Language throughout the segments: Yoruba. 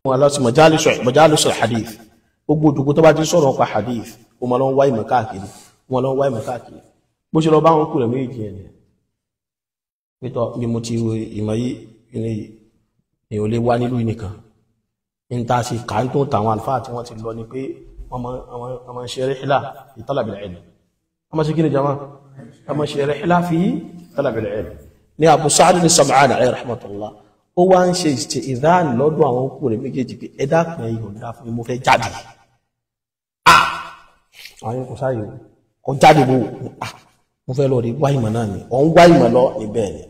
wọn lọ sí majalisul hadith gbogbo òdògbò tó bá ti sọ̀rọ̀ pa hadith ó máa lọ ń wá ìmọ̀ káàkiri wọn lọ ń wá ìmọ̀ káàkiri bó ṣe lọ bá wọn kú rẹ̀ méjì ẹ̀ nìyẹn pétọ́ bí mo ti wo ìmọ̀ yìí ní èèyàn lè wá nílùú nìkan ń ta sí kà ń tó tàwọn àlùfáà tí wọ́n ti lọ ni pé wọ́n máa ń ṣe rihla fi talabil ilm wọ́n máa ṣe kí ni jama wọ́n máa ṣe rihla fi talabil ilm ní Abu Sa'd as-Sam'ani alayhi rahmatullah ó wá ń ṣe ìṣe ìdáhùn lọ́dọ̀ àwọn òkú rẹ̀ méjèèjì pé ẹ dákun ẹ yọ̀ǹda fún mi mo fẹ́ jáde àwọn kò sáyé kọ jáde bó mo fẹ́ lọ rí wá ìmọ̀ náà ni ọ̀ ń wá ìmọ̀ lọ níbẹ̀ ni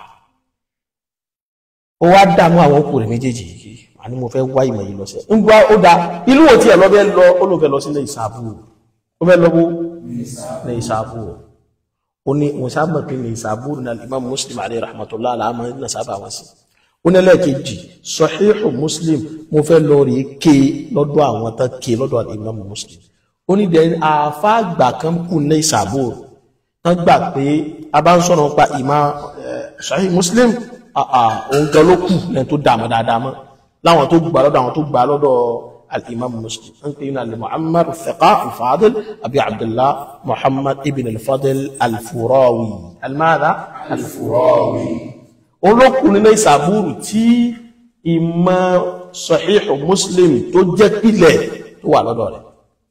ó wá dààmú àwọn òkú rẹ̀ méjèèjì yìí àní mo fẹ́ wá ìmọ̀ yìí lọ sí ń gbá ó da ìlú wo tiẹ̀ lọ bẹ́ẹ̀ lọ ó ló fẹ́ lọ sílẹ̀ ìsàbù ó fẹ́ lọ bó ní ìsàbù ó ní mo sábà pé ní ìsàbù ní Imam Muslim alayhi rahmatullah aláàmọ́ ní sábà wọn sí ó ní ẹlẹ́ẹ̀kejì Sahihu Muslim mo fẹ́ lọ rí ké lọ́dọ̀ àwọn tán ké lọ́dọ̀ Imam Muslim ó ní dẹ́n àfáàgbà kan kù ní ìsàbù wọ́n gbà pé a bá ń sọ̀rọ̀ pa ìmọ̀ Sahih Muslim òun gan ló kù lẹ́yìn tó dààmú dáadáa mọ́ láwọn tó gbà lọ́dọ̀ àwọn tó gbà lọ́dọ̀ al-imam muslim an pè ní al-muhammad al-thiqa al-fadil abi abdullah muhammad ibn al-fadil al-furawi al-mada al-furawi olókùn nínú ìsàbúrù tí ìmọ̀ sahihu muslim tó jẹ́ pìlẹ̀ tó wà lọ́dọ̀ rẹ̀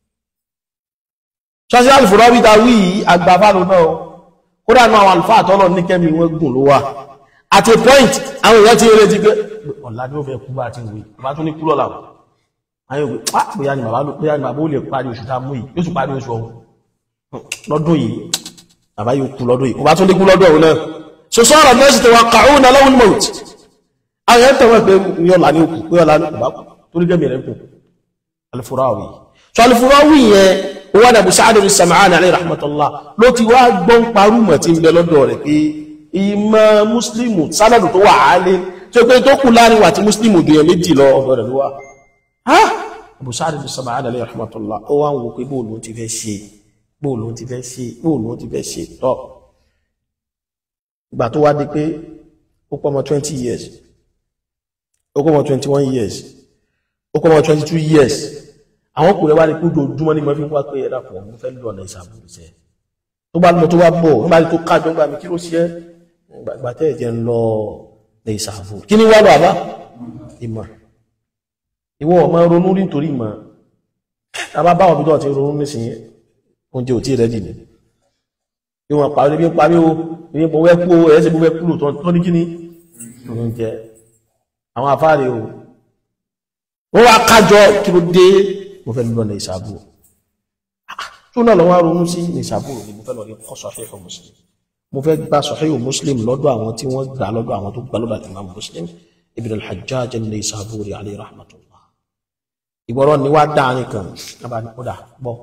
ṣáṣí al-furawi ta wí agbáfáàlù náà kódà náà àwọn àlùfáà tọ́lọ̀ ní kẹ́mi wọ́n gùn ló wà at a point àwọn èèyàn ti retí pé ọ̀la ni ó fẹ́ kú bá ti wí bá tún ní kú lọ́la àwọn òwe ah bóyá ni bàbá ló bóyá ni bàbá ó lè parí oṣù tá a mú yìí yóò tún parí oṣù ọ̀hún lọ́dún yìí bàbá yóò kú lọ́dún yìí kò bá tún ní kú lọ́dún ọ̀hún náà so sọ́ọ̀rọ̀ náà sì ti wà kàún náà lọ́wọ́ mọ̀t àwọn èèyàn tẹ̀wọ́ pé yọ̀la ní òkú pé yọ̀la ní òkú bá kú torí gẹ́mi rẹ̀ kù Al-Furawi so Al-Furawi yẹn owó àdàbò Sa'd as-Sam'ani alayhi rahmatullah ló ti wá gbọ́n parúmọ̀ tí ń bẹ lọ́dọ̀ rẹ̀ pé ìmọ̀ mùsùlùmù sánàdù tó wà áálé tí ó pé tó kù láàrin wà tí mùsùlùmù dùnyàn méjì lọ ọ̀dọ̀ rẹ̀ ló wà Abu Sa'd as-Sam'ani alayhi rahmatullah ó wá ń wo pé bóòlù ti fẹ́ ṣe bóòlù ti fẹ́ ṣe bóòlù ti fẹ́ ṣe tọ́ ìgbà tó wá di pé ó pọ́ ọmọ twenty years ó pọ́ ọmọ twenty one years ó pọ́ ọmọ twenty two years àwọn kò rẹ̀ wá ní kú dojúmọ́ ní mo fi ń wá pé ẹ̀dá pọ̀ mo fẹ́ lọ ọ̀nà ìsàbùrù sẹ́ tó bá lọ tó bá bọ̀ nígbà tó kájọ ń gbà mí kí ló ṣe é ìgbà tẹ́ ẹ̀jẹ̀ ń lọ ní ìsàbùrù kí ni wá lọ àbá ìmọ̀ ìwọ ọmọ ronú rí nítorí ìmọ̀ tàbá báwọn bí tó ti ronú nísìnyí oúnjẹ ò tí rẹ̀ dìní bí wọn parí bí parí o bí mo wẹ́ kú ẹ̀ ṣe mo wẹ́ kú lò tó ní kí ni oúnjẹ àwọn afáàrí o wọ́n wá kájọ kí ló dé mo fẹ́ lọ ní ìsàbùrù tó náà lọ́wọ́ ronú sí ní ìsàbùrù ni mo fẹ́ lọ rí kọ́ Sahihu Muslim mo fẹ́ gba Sahihu Muslim lọ́dọ̀ àwọn tí wọ́n gbà lọ́dọ̀ àwọn tó gbà lọ́dọ̀ Imam Muslim ibn al-Hajjaj an-Naysaburi alayhi rahmatullah ìgbọ́rọ̀ ni wá dáa nìkan náà ní kódà gbọ́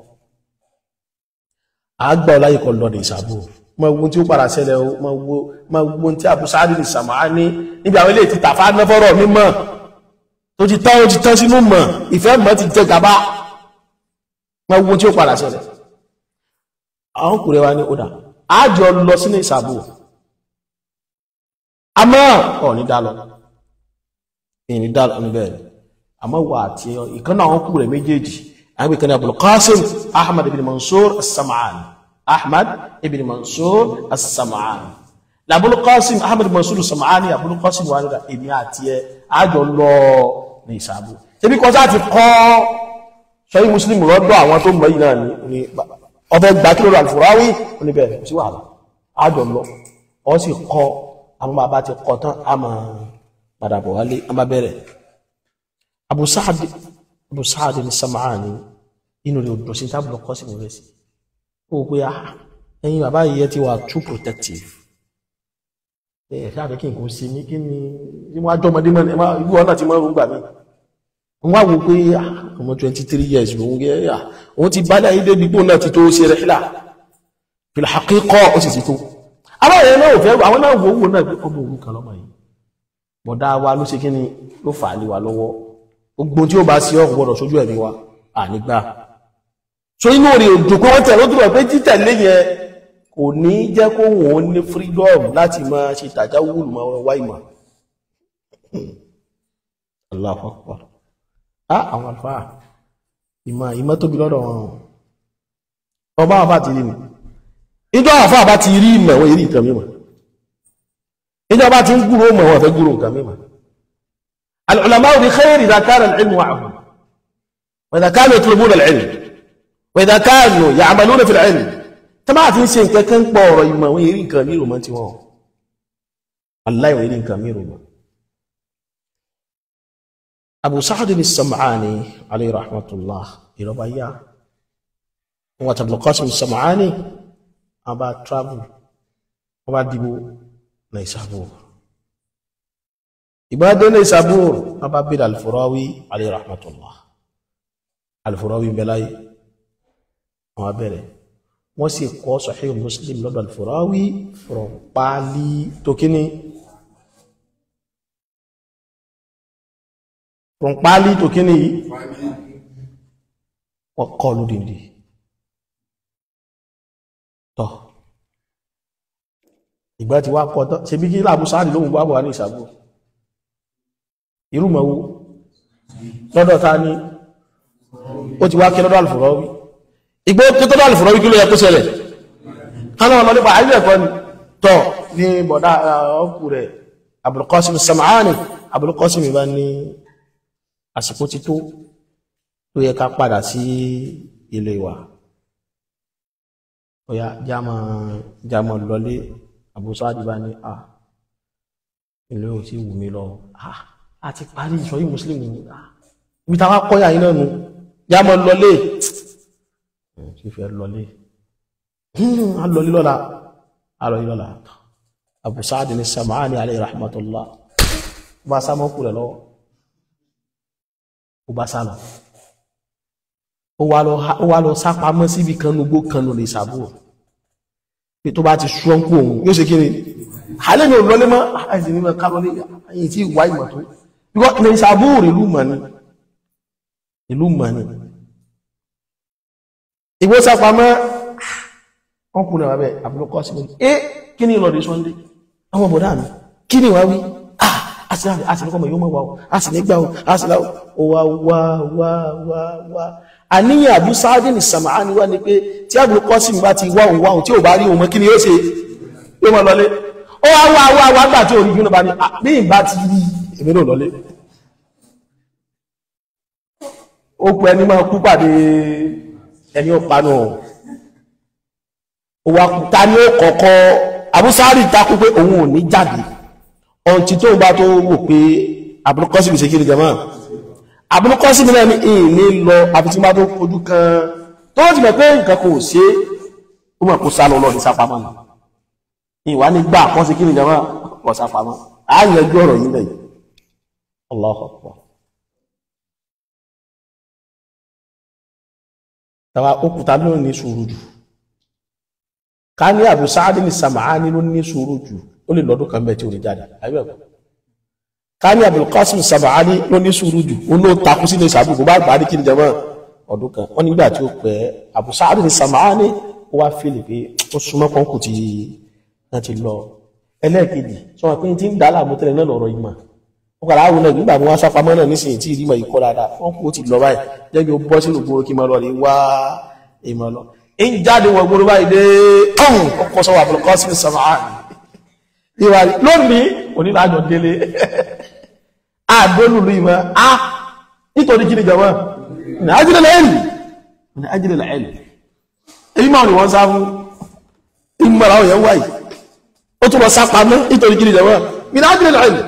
àgbà ọláyè kan lọ́dọ̀ ìsàbùrù mọ ogun tí ó padà ṣẹlẹ̀ o mọ ogun tí Abu Sa'd as-Sam'ani níbi àwọn ilé ìtìta fáfọ́rọ̀ mímọ́ tó ti tán ó ti tán sínú mọ̀ ìfẹ́ mọ̀ ti jẹ gàba wọn wo tí ó padà ṣẹlẹ̀ àwọn kùrẹ́ wa ní ọ̀dà àjọ lọ sínú ìsàbò àmọ́ ọ̀ ní dálọ ìní dálọ níbẹ̀ àmọ́ wà àti ìkànnà àwọn kùrẹ́ méjèèjì àwọn ìkànnì Abul Qasim Ahmad ibn Mansur as-Sam'ani Ahmad ibn Mansur as-Sam'ani Abul Qasim Ahmad ibn Mansur as-Sam'ani Abul Qasim wà nígbà èmi àti ẹ àjọ lọ ní ìsàbò ebi kọjá ti kọ́ sọ́yí muslim lọ́dọ̀ àwọn tó mọ̀ yìí náà ní ọfẹ́ gbà kí ló rà Al-Furawi oníbẹ̀ sí wàhálà àjọ lọ ọ sì kọ́ àwọn bàbá ti kọ́ tán a máa padà bọ̀ wálé a máa bẹ̀rẹ̀ Abu Sa'd Abu Sa'd ní Sam'ani inú rẹ̀ odò sí tábìlì ọkọ̀ sí rẹ̀ sí ó pé ẹ̀yin bàbá yìí ti wà too protective ẹ̀ ṣáà fẹ́ kí nǹkan ṣe ní kí ni wọ́n á jọmọdé mọ́ ìlú ọ̀nà tí wọ́n rú gbà mí wọ́n wá wo pé ọmọ twenty three years lòun gẹ́ yà òun ti bálẹ̀ ayé débi gbóná ti tó ṣe rẹ̀ hílà fil haqiqa ó sì ti tó àwọn èèyàn náà ò fẹ́ àwọn náà wò wò náà pé ọmọ òun kan lọ́mọ yìí bọ̀dá wa ló ṣe kí ni ló fà á lé wa lọ́wọ́ gbogbo tí ó bá ṣe ọkọ̀ gbọ́dọ̀ sójú ẹ̀mí wa ànígbà so inú rẹ̀ òjò pé wọ́n tẹ̀lé ojúbọ̀ pé títẹ̀lé yẹn kò ní jẹ́ kó wọ́n ní freedom láti máa ṣe tàjáwùlù máa wá ìmọ̀ Allahu Akbar á àwọn àlùfáà ìmọ̀ ìmọ̀ tóbi lọ́dọ̀ wọn ọba àfà ti rí mi ìjọ àfà bá ti rí ìmọ̀ wọ́n yìí nǹkan mímọ̀ ìjọ bá ti ń gúrò mọ̀ wọ́n fẹ́ gúrò nǹkan mímọ̀ al-ulama'u bi khayr idha kana al-ilmu ma'ahum wa idha kanu yatlubuna al-ilm wa idha kanu ya'maluna fi al-ilm tó máa fi ń ṣe nǹkan kan pọ̀ ọ̀rọ̀ ìmọ̀ wọ́n yìí nǹkan mìíràn mọ́ tí wọ́n wallahi wọ́n yìí nǹkan mìíràn mọ́ Abu Sa'd as-Sam'ani alayhi rahmatullah ìrọba yá wọn àti Abdul Qasim as-Sam'ani wọn bá travel wọn bá dìbò Naysabur ìgbàdé Naysabur wọn bá bèèrè Al-Furawi alayhi rahmatullah Al-Furawi bẹ́láyé wọn bẹ̀rẹ̀ wọ́n sì kọ́ Sahih Muslim lọ́dọ̀ Al-Furawi from pálí tó kíní from pálí tó kíní yìí wọ́n kọ́ lódìndì tọ́ ìgbà tí wá kọ́ tọ́ ṣe bí kí láàbù sáàdì lóhun bá wà ní ìsàbò irúmọ̀wó lọ́dọ̀ ta ní ó ti wá kí lọ́dọ̀ Al-Furawi ìgbó kí tọ́dọ̀ Al-Furawi kí ló yẹ kó ṣẹlẹ̀ kánà ọ̀nà nípa àìlú ẹ̀kọ́ ni tọ́ ní bọ̀dá ọkù rẹ̀ Abul Qasim Sam'ani Abul Qasim bá ní àsìkò ti tó tó yẹ ká padà sí ilé wa ọ̀yá jámọ̀ jámọ̀ lọlé àbúsáàdì bá ní à ilé ò tí wù mí lọ à ti parí ìṣọ́yí muslim ibi ta wá kọ́yà iná nu jámọ̀ lọlé tí fẹ́ lọlé a lọlé lọ́la a lọlé lọ́la àbúsáàdì ní Sam'ani alayhi rahmatullah bá sámọ́kù rẹ̀ lọ́wọ́ ó bá sálọ ó wá lọ sápamọ́ síbi kan nugbó kan lò lè sàbò pé tó bá ti ṣọ́nkú òun yóò ṣe kí ni alẹ́ mi ò lọlé mọ́ àìsí nínú kárọlé àyìn tí ìwà ìmọ̀ tó bíkọ́ lè sàbò ìlú mọ̀ ni ìlú mọ̀ ni ìgbó sápamọ́ wọ́n kú náà bẹ́ àbúrúkọ́ sí mọ́ni ẹ́ kí ni ìlọ́dẹ sunday àwọn bọ̀dá mi kí ni wá wí àti ní kọ́mọ̀ yóò mọ̀ wá o a sì ní gbà o a sì láwọ́ o wá wá wá wá wá àníyàn Abu Sa'd ní Sam'ani wá ní pé tí Abul Qasim bá ti wá òun wá òun tí ò bá rí òun mọ́ kí ni yóò ṣe yóò mọ́ lọlé ó wá wá wá wá gbà tí ò rí yúnú bá ní bí n bá ti rí èmi náà lọlé ó pẹ́ ní máa kú pàdé ẹni ó panu ó wá kú ta ni ó kọ̀ọ̀kọ́ Abu Sa'd takú pé òun ò ní jáde ọ̀ntí tó bá tó wò pé Abul Qasim ṣe kí ni jama Abul Qasim náà ní ìní lọ àfi tí bá tó kojú kan tó ti mọ̀ pé nǹkan kò ṣe ó mọ̀ kó sálọ lọ ní sápamọ́ ni ìwà ní gbà kọ́ sí kí ni jama kọ́ sápamọ́ á yanjú ọ̀rọ̀ yìí lẹ́yìn Allahu Akbar tàwa òkúta ló ní sùúrù jù ká ní Abu Sa'd ní Sam'ani ló ní sùúrù jù ó lè lọ́dún kan bẹ́ẹ̀ tí ó lè jáde àbẹ̀kọ́ ká ní Abul Qasim Sam'ani ló ní sùúrù jù ó ló takú sílé ìsàbù kò bá gbà á ní kí ni jẹmọ́ ọdún kan wọ́n nígbà tí ó pẹ́ Abu Sa'd ní Sam'ani ó wá fílì pé ó súnmọ́ kan kù tí wọ́n ti lọ ẹlẹ́ẹ̀kejì sọ wọn pé tí ń dá láàmú tẹ́lẹ̀ náà lọ́rọ̀ ìmọ̀ ó kàrà àwọn náà nígbà tí wọ́n sápamọ́ náà nísìnyí tí ìdímọ̀ yìí kọ́ dáadáa wọ́n kú ó ti lọ báyìí jẹ́ kí ó bọ́ sínú gbòòrò kí máa lọ rí wá ìmọ̀ lọ ń jáde wọ gbòòrò báyìí dé ọ̀hún ọkọ̀ sọ Abul Qasim Sam'ani ìwà lónìí onílájọ délé àdólùlú ìmọ̀ á nítorí kí ni jọmọ́ ní ajílẹ̀ ẹ̀lì ní ajílẹ̀ ẹ̀lì èyí máa ní wọ́n sá fún ìmọ̀ra òyẹ̀ wáyìí ó tún lọ sápamọ́ nítorí kí ni jọmọ́ ní ajílẹ̀ ẹ̀lì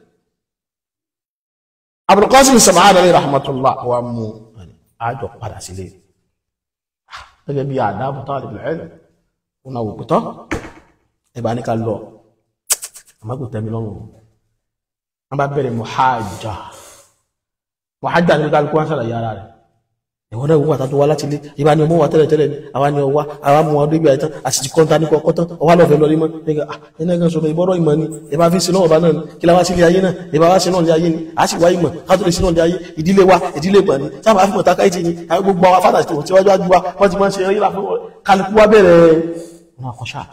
Abul Qasim Sam'ani alayhi rahmatullah wa mú àjọ padà sílé gẹ́gẹ́ bí àdábù talib al-ilm wọn náà wò pẹ́tọ́ ẹ̀bá ní ká lọ àmọ́ kò tẹ́mi lọ́rùn wọ́n bá bẹ̀rẹ̀ mọ̀hájà mọ̀hájà ní kálukú wọn ṣàlàyé ara rẹ̀ ẹ̀wọ́n náà wọ́n àtàtò wá láti ilé ìbá ni ọmọ wa tẹ́lẹ̀ tẹ́lẹ̀ ni àwa ni ọwá àwa mú wọn débi àìtán àti kọ́ńtà ní kọ́kọ́ tán ọwá lọ́fẹ̀ẹ́ lọ nímọ̀ nígbà ẹ̀nà ẹ̀gán sọmọ ìbọ́rọ̀ ìmọ̀ ni ìbá fi sinú ọba náà ni kí la wá sí ilé ayé náà ìbá wá sinú ilé ayé ni a sì wá ìmọ̀ ká tó lè sinú ilé ayé ìdílé wa ìdílé pọ̀ ni sábà fi mọ̀ tákà ìtì ni àwọn gbogbo àwọn fádà tó ti wájú wájú wa wọ́n ti máa ń ṣe eré láfún kálukú wa bẹ̀rẹ̀ wọn àkọ́ṣà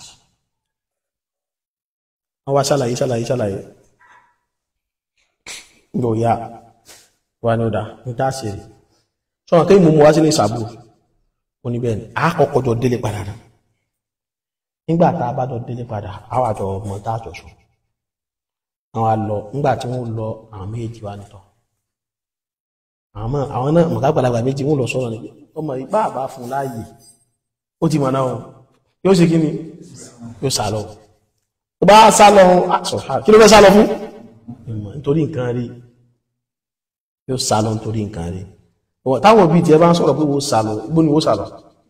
wọ́n wá ṣàlàyé ṣàlàyé ṣàlàyé yóò yá wà ní ọ̀dà ní tá a ṣe rí sọ̀rọ̀ kí mo mú wá sí ní ìsàbù oníbẹ̀ ni a kọ́kọ́ jọ délé padà náà nígbà tá a bá jọ délé padà a wà jọ ọmọ tá a jọ sùn àwọn àlọ nígbà tí wọ́n lọ àwọn méjì wá nìtọ àwọn àwọn náà mọ̀ká gbàlagbà méjì wọ́n lọ sọ̀rọ̀ níbi ọmọ ìbá àbá fún láàyè ó ti mọ̀ náà yóò ṣe kí ni yóò sá lọ tó bá sá lọ kí ló fẹ́ sá lọ fún nítorí nǹkan rí yóò sá lọ nítorí nǹkan rí táwọn òbí tí ẹ bá ń sọ̀rọ̀ pé wo sàlọ̀ igbó ni wo sàlọ̀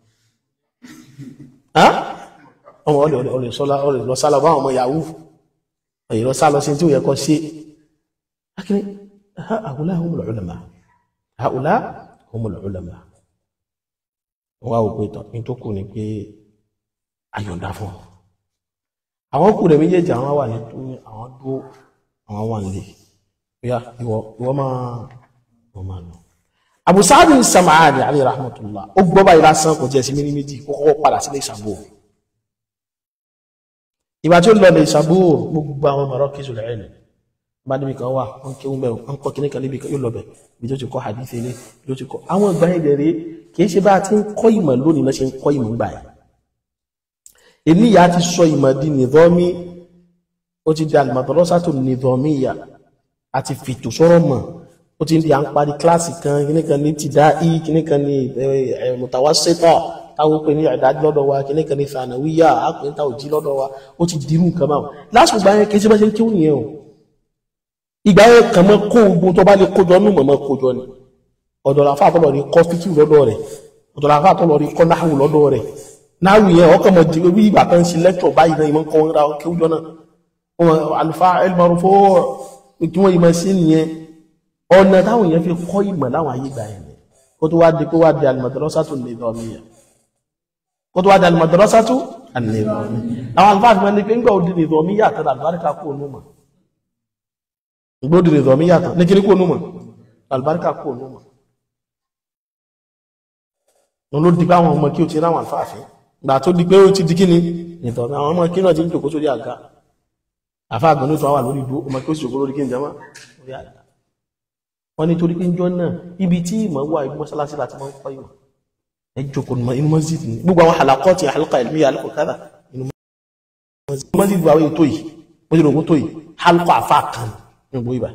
ọmọ ọlẹ̀ lọ sálọ bá ọmọ yahoo èyí lọ sálọ sí tí ó yẹ kọ́ sí akíní àhùlá humul ulama àhùlá humul ulama wọ́n wá òpin tán ní tó kù ní pé ayọ̀ǹda fún ọ àwọn kù rẹ̀ méjèèjì àwọn wà ní tó àwọn dúó àwọn wà nílé ìwọ máa wọ́n máa lọ abu sa'ad sam'ani alayhi rahmatullah ó gbọ́ báyìí lásán kò jẹ́ sí mímí méjì kó kọ́kọ́ padà sílé ìsàbò ìgbà tí ó lọ lè ìsàbò gbogbo àwọn mọ̀rọ̀ kí zùlẹ̀ ẹ̀lẹ̀ bá níbi kan wà wọ́n kí wọ́n bẹ̀rù wọ́n kọ́ kíní kan níbi kan yóò lọ bẹ̀ bí tó ti kọ́ hadith ilé bí tó ti kọ́ àwọn ìgbà yẹn rèé kì í ṣe bá a ti ń kọ́ ìmọ̀ lónìí náà ṣe ń kọ́ ìmọ̀ gbà yẹn eléyà ti sọ ìmọ̀ di nìdọ́mí ó ti di al-madrasatu nìdọ́míyà àti fìtò sọ̀rọ̀ mọ̀ ó ti ń di à ń parí kíláàsì kan kíní kan ní tìdáì kíní kan ní mutawassita táwọn pè ní ìdájí lọ́dọ̀ wa kíní kan ní thanawiya àpè tá òjì lọ́dọ̀ wa ó ti dirú nǹkan máa lásìkò gbà yẹn kì í ṣe bá ṣe ń kíwù nìyẹn o ìgbà yẹn kàn mọ́ kó ogun tó bá lè kójọ nù mọ́ kójọ ni ọ̀dọ̀ làfà tó lọ rí kọ́ fíkì lọ́dọ̀ rẹ̀ ọ̀dọ̀ làfà tó lọ rí kọ́ náhù lọ́dọ̀ rẹ̀ náhù yẹn ọkàn mọ̀ jẹ́ bí ìgbà kan ṣe lẹ́kítọ̀ báyìí náà ìmọ̀ kọ́ wọn ra kéwùjọ náà wọn àlùfáà ẹlmarufo tí wọ́n yìí máa ṣe nìyẹn ọ̀nà táwọn èèyàn fi kọ́ ìmọ̀ láwọn ayé gbà yẹn kó tó wá di kó wá di al-madrasatu an-nizamiyya kó tó wá di al-madrasatu an-nizamiyya àwọn àlùfáà fi máa ní pé ńgbà òdi nizamiyya àtàrà àlùbáríkà kó onú mọ̀ ńgbà òdi nizamiyya àtàrà ní kíní kó onú mọ̀ àlùbáríkà kó onú mọ̀ wọn ló di pé àwọn ọmọ kí o ti ráwọn àlùfáà fi gbà tó di pé ó ti di kíni nìtọ́ àwọn ọmọ kí náà ti ń jòkó sórí àga àfáà gbọ́n ní tó wà lórí ìdúró ọmọ kí ó sì jòkó lórí kí n jama lórí àga wọ́n ní torí pé ń jọ náà ibi tí ìmọ̀ wà ibi mọ́sálásí láti máa ń kọ́ ìmọ̀ ẹ jókòó ní inú mọ́sídì ní gbogbo àwọn àlàkọ́ ti àlùkà ìlú àlùkò kára inú mọ́sídì wà wáyé tó yìí mọ́sídì ògùn tó yìí àlùkò àfà kan ní gbogbo ìbà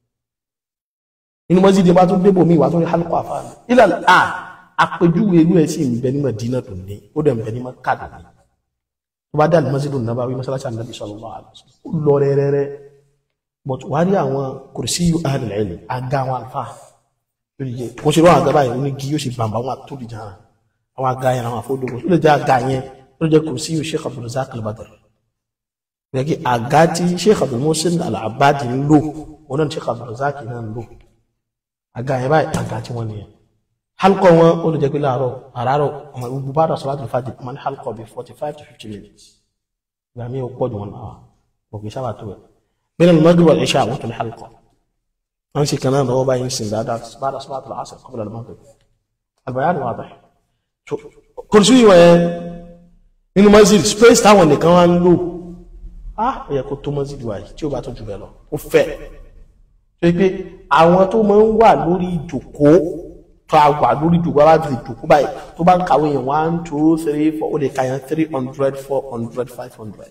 inú mọ́sídì bá tún débò míì wà tó ní àlùkò àfà ilẹ̀ à àpèjúwe inú ẹ̀ sì ń bẹ ní Mádínà tó ní ó dẹ̀ ń bẹ ní Mákà tó ní tó bá dá mọ́sídì Nabawi mọ́sálásí Ànábì sallallahu alaihi wasallam ó lọ rẹ́rẹ́rẹ́ but wà rí àwọn kùrìsí yóò ahlul ilm àga àwọn alfa lórí jẹ kò ṣe lọ́wọ́ àga báyìí ó ní kí yóò ṣe bàbá wọn àtòlì jàrá àwọn àga yẹn àwọn afọdókò ó lè jẹ àga yẹn ó lè jẹ kùrìsí yóò Sheikh Abdulrazak al-Badr yẹ kí àga tí Sheikh Abdul Muhsin al-Abbadi ń lò wọn náà Sheikh Abdulrazak náà ń lò àga yẹn báyìí àga tí wọn nìyẹn halkọ wọn ó lè jẹ pé láàárọ̀ àràárọ̀ ọmọ gbogbo bá dà salatul fajr ọmọ ní halkọ bíi forty five to fifty minutes ìgbà mi ò pọ̀ jù wọn náà òkè sábà tó ẹ̀ بين المغرب والعشاء وقت الحلقة أمشي كمان هو باين ينسن بعد بعد صلاة العصر قبل المغرب البيان واضح كرسي وين nínú masjid space táwọn nìkan wá ń lò á ó yẹ kó tó masjid wáyé tí ó bá tó jù bẹ́ẹ̀ lọ ó fẹ́ tó yẹ pé àwọn tó máa ń wà lórí ìjòkó tó a wà lórí ìjòkó bá ti ìjòkó báyìí tó bá ń kàwé yẹn one two three four ó lè ka yẹn three hundred four hundred five hundred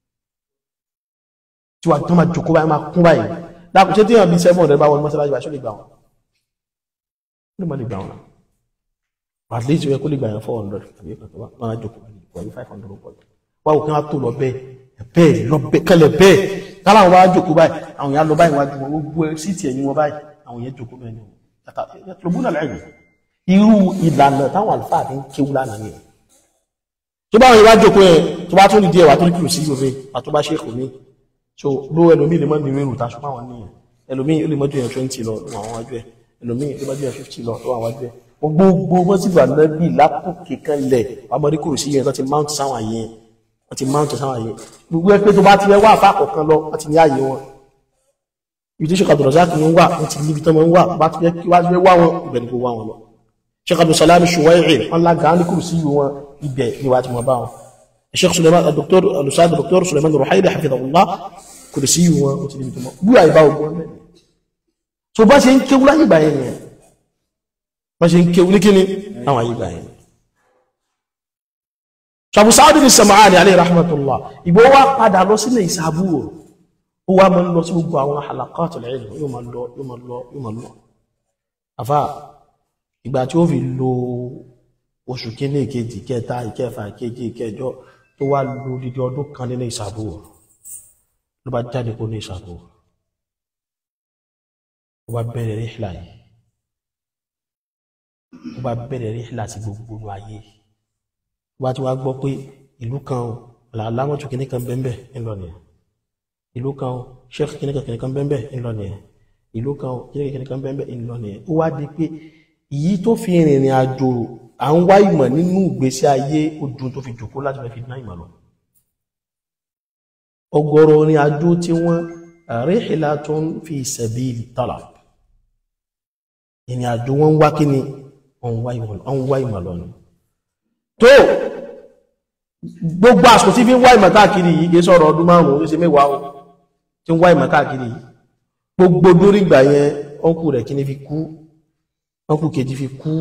tí wà tó máa jòkó báyìí máa kún báyìí dákùn ṣé tí yàn bí seven hundred bá wọn mọ́sálásí báyìí ṣó lè gbà wọn ó lè má lè gbà wọn náà at least ó yẹ kó lè gbà yẹn four hundred àbí ẹ̀kan tó bá máa jòkó pẹ̀lú five hundred pọ̀ wá òkè wọn tó lọ bẹ́ẹ̀ bẹ́ẹ̀ lọ bẹ́ẹ̀ kẹlẹ̀ bẹ́ẹ̀ kálá wọn bá jòkó báyìí àwọn yẹn á lọ báyìí wájú wọn gbogbo síìtì ẹ̀yìn wọn báyìí àwọn yẹn jòkó bẹ́ẹ̀ ni yàtọ̀ náà lẹ́yìn irú ìlànà táwọn àlùfáà fi ń kéwú lánàá nìyẹn tó bá wọn yẹn bá jòkó yẹn tó bá tún ní díẹ̀ wà tó ní kìlù sí yorùbá àtó bá ṣe é kò ní so ló ẹlòmí lè mọ́ ní rírù tàṣọ fáwọn níyàn ẹlòmí lè mọ́jú yẹn twenty lọ lọ àwọn wájú ẹ ẹlòmí lè mọ́jú yẹn fifty lọ lọ àwọn wájú ẹ gbogbo mọ́sílù ànábì lápòkè kan lẹ̀ amọ̀rí kò sí yẹn tó ti mount sáwọn àyè wọ́n ti mount sáwọn àyè gbogbo ẹ pé tó bá ti wá àfa kọ̀ọ̀kan lọ wọ́n ti ní àyè wọn ibi tí Sheikh Abdulrazak ń wà wọ́n ti níbi tó máa ń wà bá ti fẹ́ kí wá fẹ́ wá wọn ibẹ̀ ni kò wá wọn lọ Sheikh Abdulsalam Shuwai'i wọn lága ní kùrù sí wọn ibẹ̀ ni wàá ti mọ̀ bá wọn الشيخ سليمان الدكتور الاستاذ الدكتور سليمان الرحيلي حفظه الله kò sí wọn ó ti níbi tó mọ bí àìbá ogun ọmọ ẹni so bá ṣe ń kéwú láyé ìgbà yẹn nìyẹn bá ṣe ń kéwú ní kíni àwọn ayé ìgbà yẹn Abu Sa'd as-Sam'ani alayhi rahmatullah ìgbó wá padà lọ sílẹ̀ ìsàbúrò ó wá máa ń lọ sí gbogbo àwọn halaqatul ilm yóò máa lọ yóò máa lọ yóò máa lọ àfà ìgbà tí ó fi lo oṣù kíní ìkejì kẹta ìkẹfà ìkeje ìkẹjọ tó wá lo dídí ọdún kan nínú ìsàbúrò ló bá jáde kó ní ìsàbúrò ó bá bẹ̀rẹ̀ ríhìlà yìí ó bá bẹ̀rẹ̀ ríhìlà sí gbogbo ayé ó bá ti wá gbọ́ pé ìlú kan làlámọ́tò kíní kan bẹ́ẹ̀ ńlọ nìyẹn ìlú kan sheikh kíní kan kíní kan bẹ́ẹ̀ ńlọ nìyẹn ìlú kan kíní kan kíní kan bẹ́ẹ̀ ńlọ nìyẹn ó wá di pé èyí tó fi rìnrìn àjò à ń wá ìmọ̀ nínú ìgbésí ayé ojú tó fi jòkó láti fẹ́ fi ná ìmọ̀ lọ ọ̀gọ̀rọ̀ orin àjò tí wọ́n rihlatun fi sabili talab ìrìn àjò wọn wá kí ni wọ́n wá ìmọ̀ lọ ni tó gbogbo àsìkò tí fi ń wá ìmọ̀ káàkiri yìí kìí sọ̀rọ̀ ọdún márùn-ún ó ṣe mẹ́wàá o tí ń wá ìmọ̀ káàkiri yìí gbogbo dórí ìgbà yẹn ọkù rẹ̀ kí ni fi kú ọkù kejì fi kú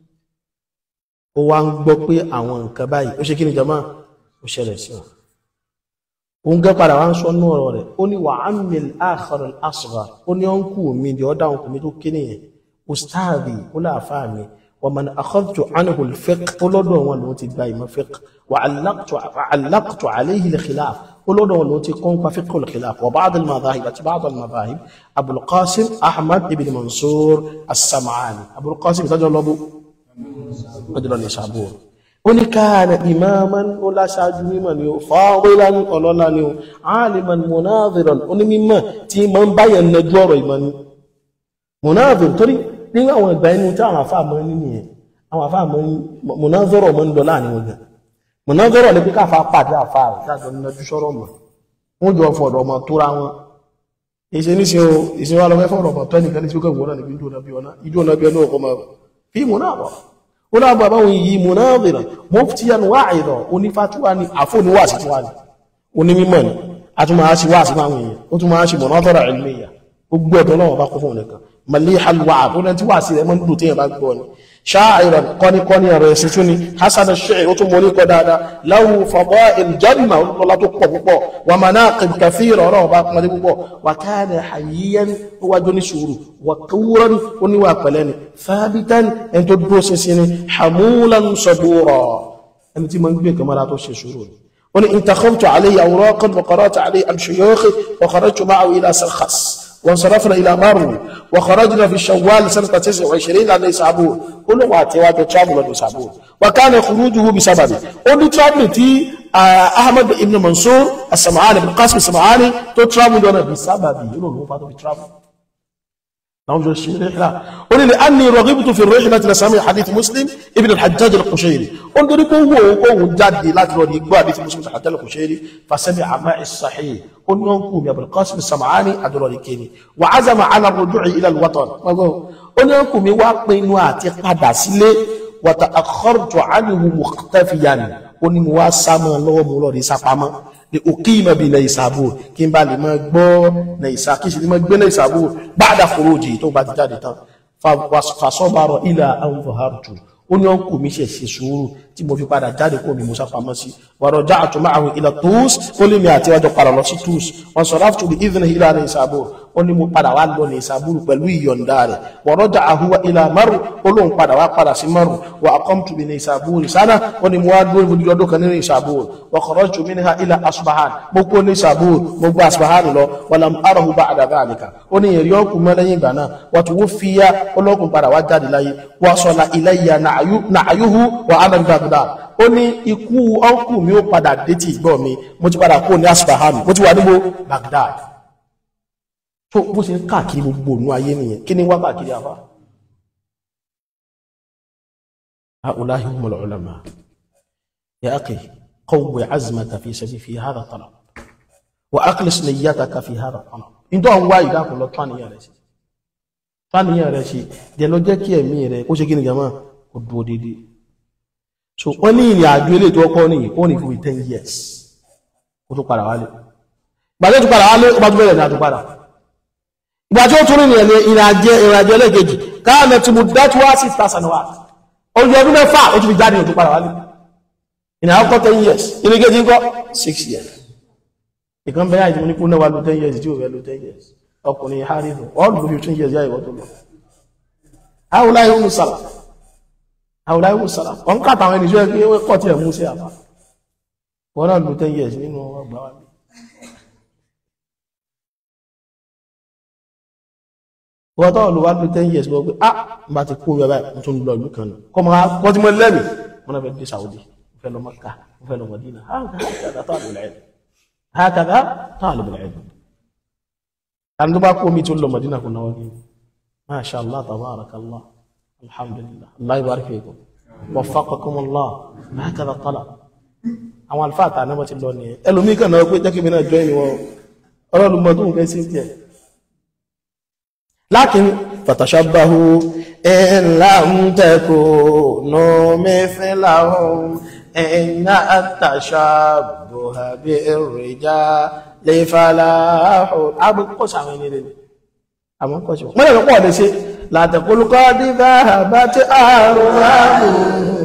ó wá ń gbọ́ pé àwọn nǹkan báyìí ó ṣe kí ni jama ó ṣẹlẹ̀ sí wọn òun gẹ́ padà wá ń sọ ní ọ̀rọ̀ rẹ̀ ó ní wà á mìl akhar al-asghar ó ní ọ̀nkù mi di ọ̀dà ọ̀nkù mi tó kéde yẹn ustaadi ó láàfáà mi wa man akhadtu anhu al-fiqh ó lọ́dọ̀ wọn lòun ti gba ìmọ̀ fiqh wa allaqtu alayhi al-khilaf ó lọ́dọ̀ wọn lòun ti kọ́ nípa fiqh al-khilaf wa ba'd al-madahib àti ba'd al-madahib abul qasim ahmad ibn mansur as-sam'ani abul qasim ìtọ́jọ́ lọ́bù ọjọ́ lọ́nà ìṣàbò ó ní káàna imaman ó láṣáájú mímọ̀ ni ó fadilan ọlọ́lá ni ó aliman munadhiran ó ní mímọ̀ tí ma ń báyẹ̀ nẹjú ọ̀rọ̀ ìmọ̀ ni munadhir torí ní àwọn ìgbà inú tí àwọn àfáà mọ́ ní nìyẹn àwọn àfáà mọ́ ní munadhara mọ́ ń lọ láàrin wọn gan munadhara ní pé káfà pàdé àfáà rẹ̀ láàjọ nẹjú sọ̀rọ̀ mọ̀ wọ́n jọ fọ̀rọ̀ ọmọ tóra wọn ìṣe ní ṣe o ìṣe wa lọ fẹ́ fọ̀rọ̀ ọmọ tó ẹnìkan ní tí ó kẹ́ wọ́n náà níbi ìjọ náà bí ọ̀nà ìjọ náà bí ọ̀nà ọkọ̀ máa fi munadhara ó lábọ̀ àbáwọn yìí munadhira muftiyan wa'idha onífàtúwà ní àfóníwàsí tí wà ní onímímọ̀ ní a tún máa ṣe wà sí máa wọ̀nyí ó tún máa ṣe munadhara ilmiya gbogbo ẹ̀tọ́ náà bá kún fún nìkan malihal wa'd ó lẹ́ntí wà sí rẹ̀ mọ́ nílùú tí yẹn bá gbọ́ ni sha'iran kọ́nikọ́ni ọ̀rọ̀ ẹ̀sìn tún ni hasan ash-shi'r ó tún mọ́ ní kọ́ dáadáa lahu fada'il janna olùlọ́lá tó pọ̀ púpọ̀ wa manaqib kathira ọ̀rọ̀ ọba kúnmọ́lé púpọ̀ wa kana hayyan ó wájú ní sùúrù wa qawran ó níwà pẹ̀lẹ́ ni thabitan ẹni tó dúró ṣinṣin ni hamulan sabura ẹni tí mo ń gbé kamara tó ṣe sùúrù ni ó ní intakhawtu alayhi awraqan wa qara'tu alayhi an shuyukhi wa kharajtu ma'ahu ila sarkhas وانصرفنا إلى مرو وخرجنا في الشوال سنة 29 على نيسابور قلوا واتوا تشابوا لنيسابور وكان خروجه بسببه قلوا ترابل تي أحمد بن منصور السمعاني بن قاسم السمعاني تو ترابل دون بسببه يقولوا له فاتوا بترابل نعم جو الشيء رحلة قل لأني رغبت في الرحلة لسامع حديث مسلم ابن الحجاج القشيري انظر هو هو جدي لا ترى يقبل حديث مسلم الحجاج القشيري فسمع معي الصحيح قل ينكم يا ابن القاسم السمعاني أدرى كيني وعزم على الرجوع إلى الوطن قل ينكم يواقين واتي قدسلي وتأخرت عنه مختفيا قل مواسم الله مولوري سفاما lè òkìmọ̀ bí ilẹ̀ ìsàbò kí n bá lè máa gbọ́ na ìsà kí n sì lè máa gbé na ìsàbò báadà kòrójì tó bá ti jáde tán fàṣọ́bàrọ̀ ilẹ̀ àwọn fòhárùtù ó ní ọkù mi ṣe ṣe sùúrù tí mo fi padà jáde kó mi musa pamọ́ sí wàrọ̀ já àtúmọ̀ àwọn ilẹ̀ tóus ó lè mi àti wájọ padà lọ sí tóus wọn sọ láti tóbi ìdíni ilẹ̀ ní ìsàbò ó ní mo padà wá lọ ní ìsàbò pẹ̀lú ìyọ̀ǹda rẹ̀ wọ̀rọ̀ já àhúwa ilẹ̀ maru ó lóun padà wá padà sí maru wà àkọ́mtù mi ní ìsàbò sánà ó ní mo wá dúró ibi ọdún kan nínú ìsàbò wà kọ̀rọ̀jù mi ní ha ilẹ̀ asubahan mo kó ní ìsàbò mo gbọ́ asubahan lọ wàlám arahu bá àdàbà àlìkà ó ní èrè ọkù mọ́ lẹ́yìn ìgbà náà wà tó wó fìyà ọlọ́kùn padà wá jáde láyé wà sọ̀la ilẹ̀ yà nàáyúhu wà ánàbí bagdad ó ní ikú ọkù mi ó padà dé ti ìgbọ́ mi mo ti padà kó ní asubahan mo ti wà níbo bagdad tó bó ṣe ń káàkiri gbogbo ònú ayé nìyẹn kí ni wá káàkiri àfá هؤلاء هم العلماء يا أخي قوي عزمك في سبيل في هذا الطلب وأخلص نيتك في هذا الطلب إن tó ń wá ìdákùn lọ tán níyàn rẹ̀ sí tán níyàn rẹ̀ sí dẹ̀ lọ jẹ́ kí ẹ̀mí rẹ̀ ó ṣe kí ni jama kò dúró dédé so wọ́n ní ìrìn àjò ilé tó kọ́ ní ó ní fún ten years ó tó padà wálé gbàdé tó padà wálé ó bá tó bẹ̀rẹ̀ ní àtúpadà ìgbà tí ó tún rìn ìrìn ìrìnàjò ìrìnàjò ẹlẹ́gẹ̀ẹ́jì káàmì tí mo dájú wá sí ìtàsánwà ojú ọdún mẹ́fà ó tún fi jáde òtún padà wálé ìrìn àkọ́kọ́ ten years ìrìnàjò ńkọ́ six years ìkan bẹ́ẹ̀ àìsí mo ní kú náà wá lo ten years tí ò fẹ́ lo ten years ọkùnrin harifu all the fifteen years yá ìwọ́ tó lọ àwòlá ìhùn sàlà àwòlá ìhùn sàlà wọn kàtà àwọn ènìyàn pé wọ́n kọ́ tí ẹ̀ mú sí àbá wọn náà lo ten years nínú ọgbà wa wọ́n tọ́ lọ wá ló ten years wọ́n pé ah bá ti kó yọba mo tún lọ ìlú kan nù kọ́ mọ́ kọ́ tí mo lẹ́mì wọ́n náà fẹ́ dé Saudi mo fẹ́ lọ Maka mo fẹ́ lọ Madina hákàdá tó àlùbẹ̀lẹ̀ ẹ̀dùn hákàdá tó àlùbẹ̀lẹ̀ ẹ̀dùn àti tó bá kó mi tó lọ Madina kò náwó ní masha Allah tabarakallah alhamdulillah Allah yubarik fikum waffaqakum Allah hákàdá tọ́lá àwọn alifáà tà náà ti lọ nìyẹn ẹlòmíì kan náà pé jẹ́kí mi náà jọ ìwọ̀n ọlọ́lùmọ́ tó ń fẹ́ sí tiẹ̀ لكن فتشبهوا إن لم تكونوا مثلهم إن التشبه بالرجال فلاح أبو قصة من يدين أبو قصة ما يقول لي شيء لا تقول قد ذهبت أرواحهم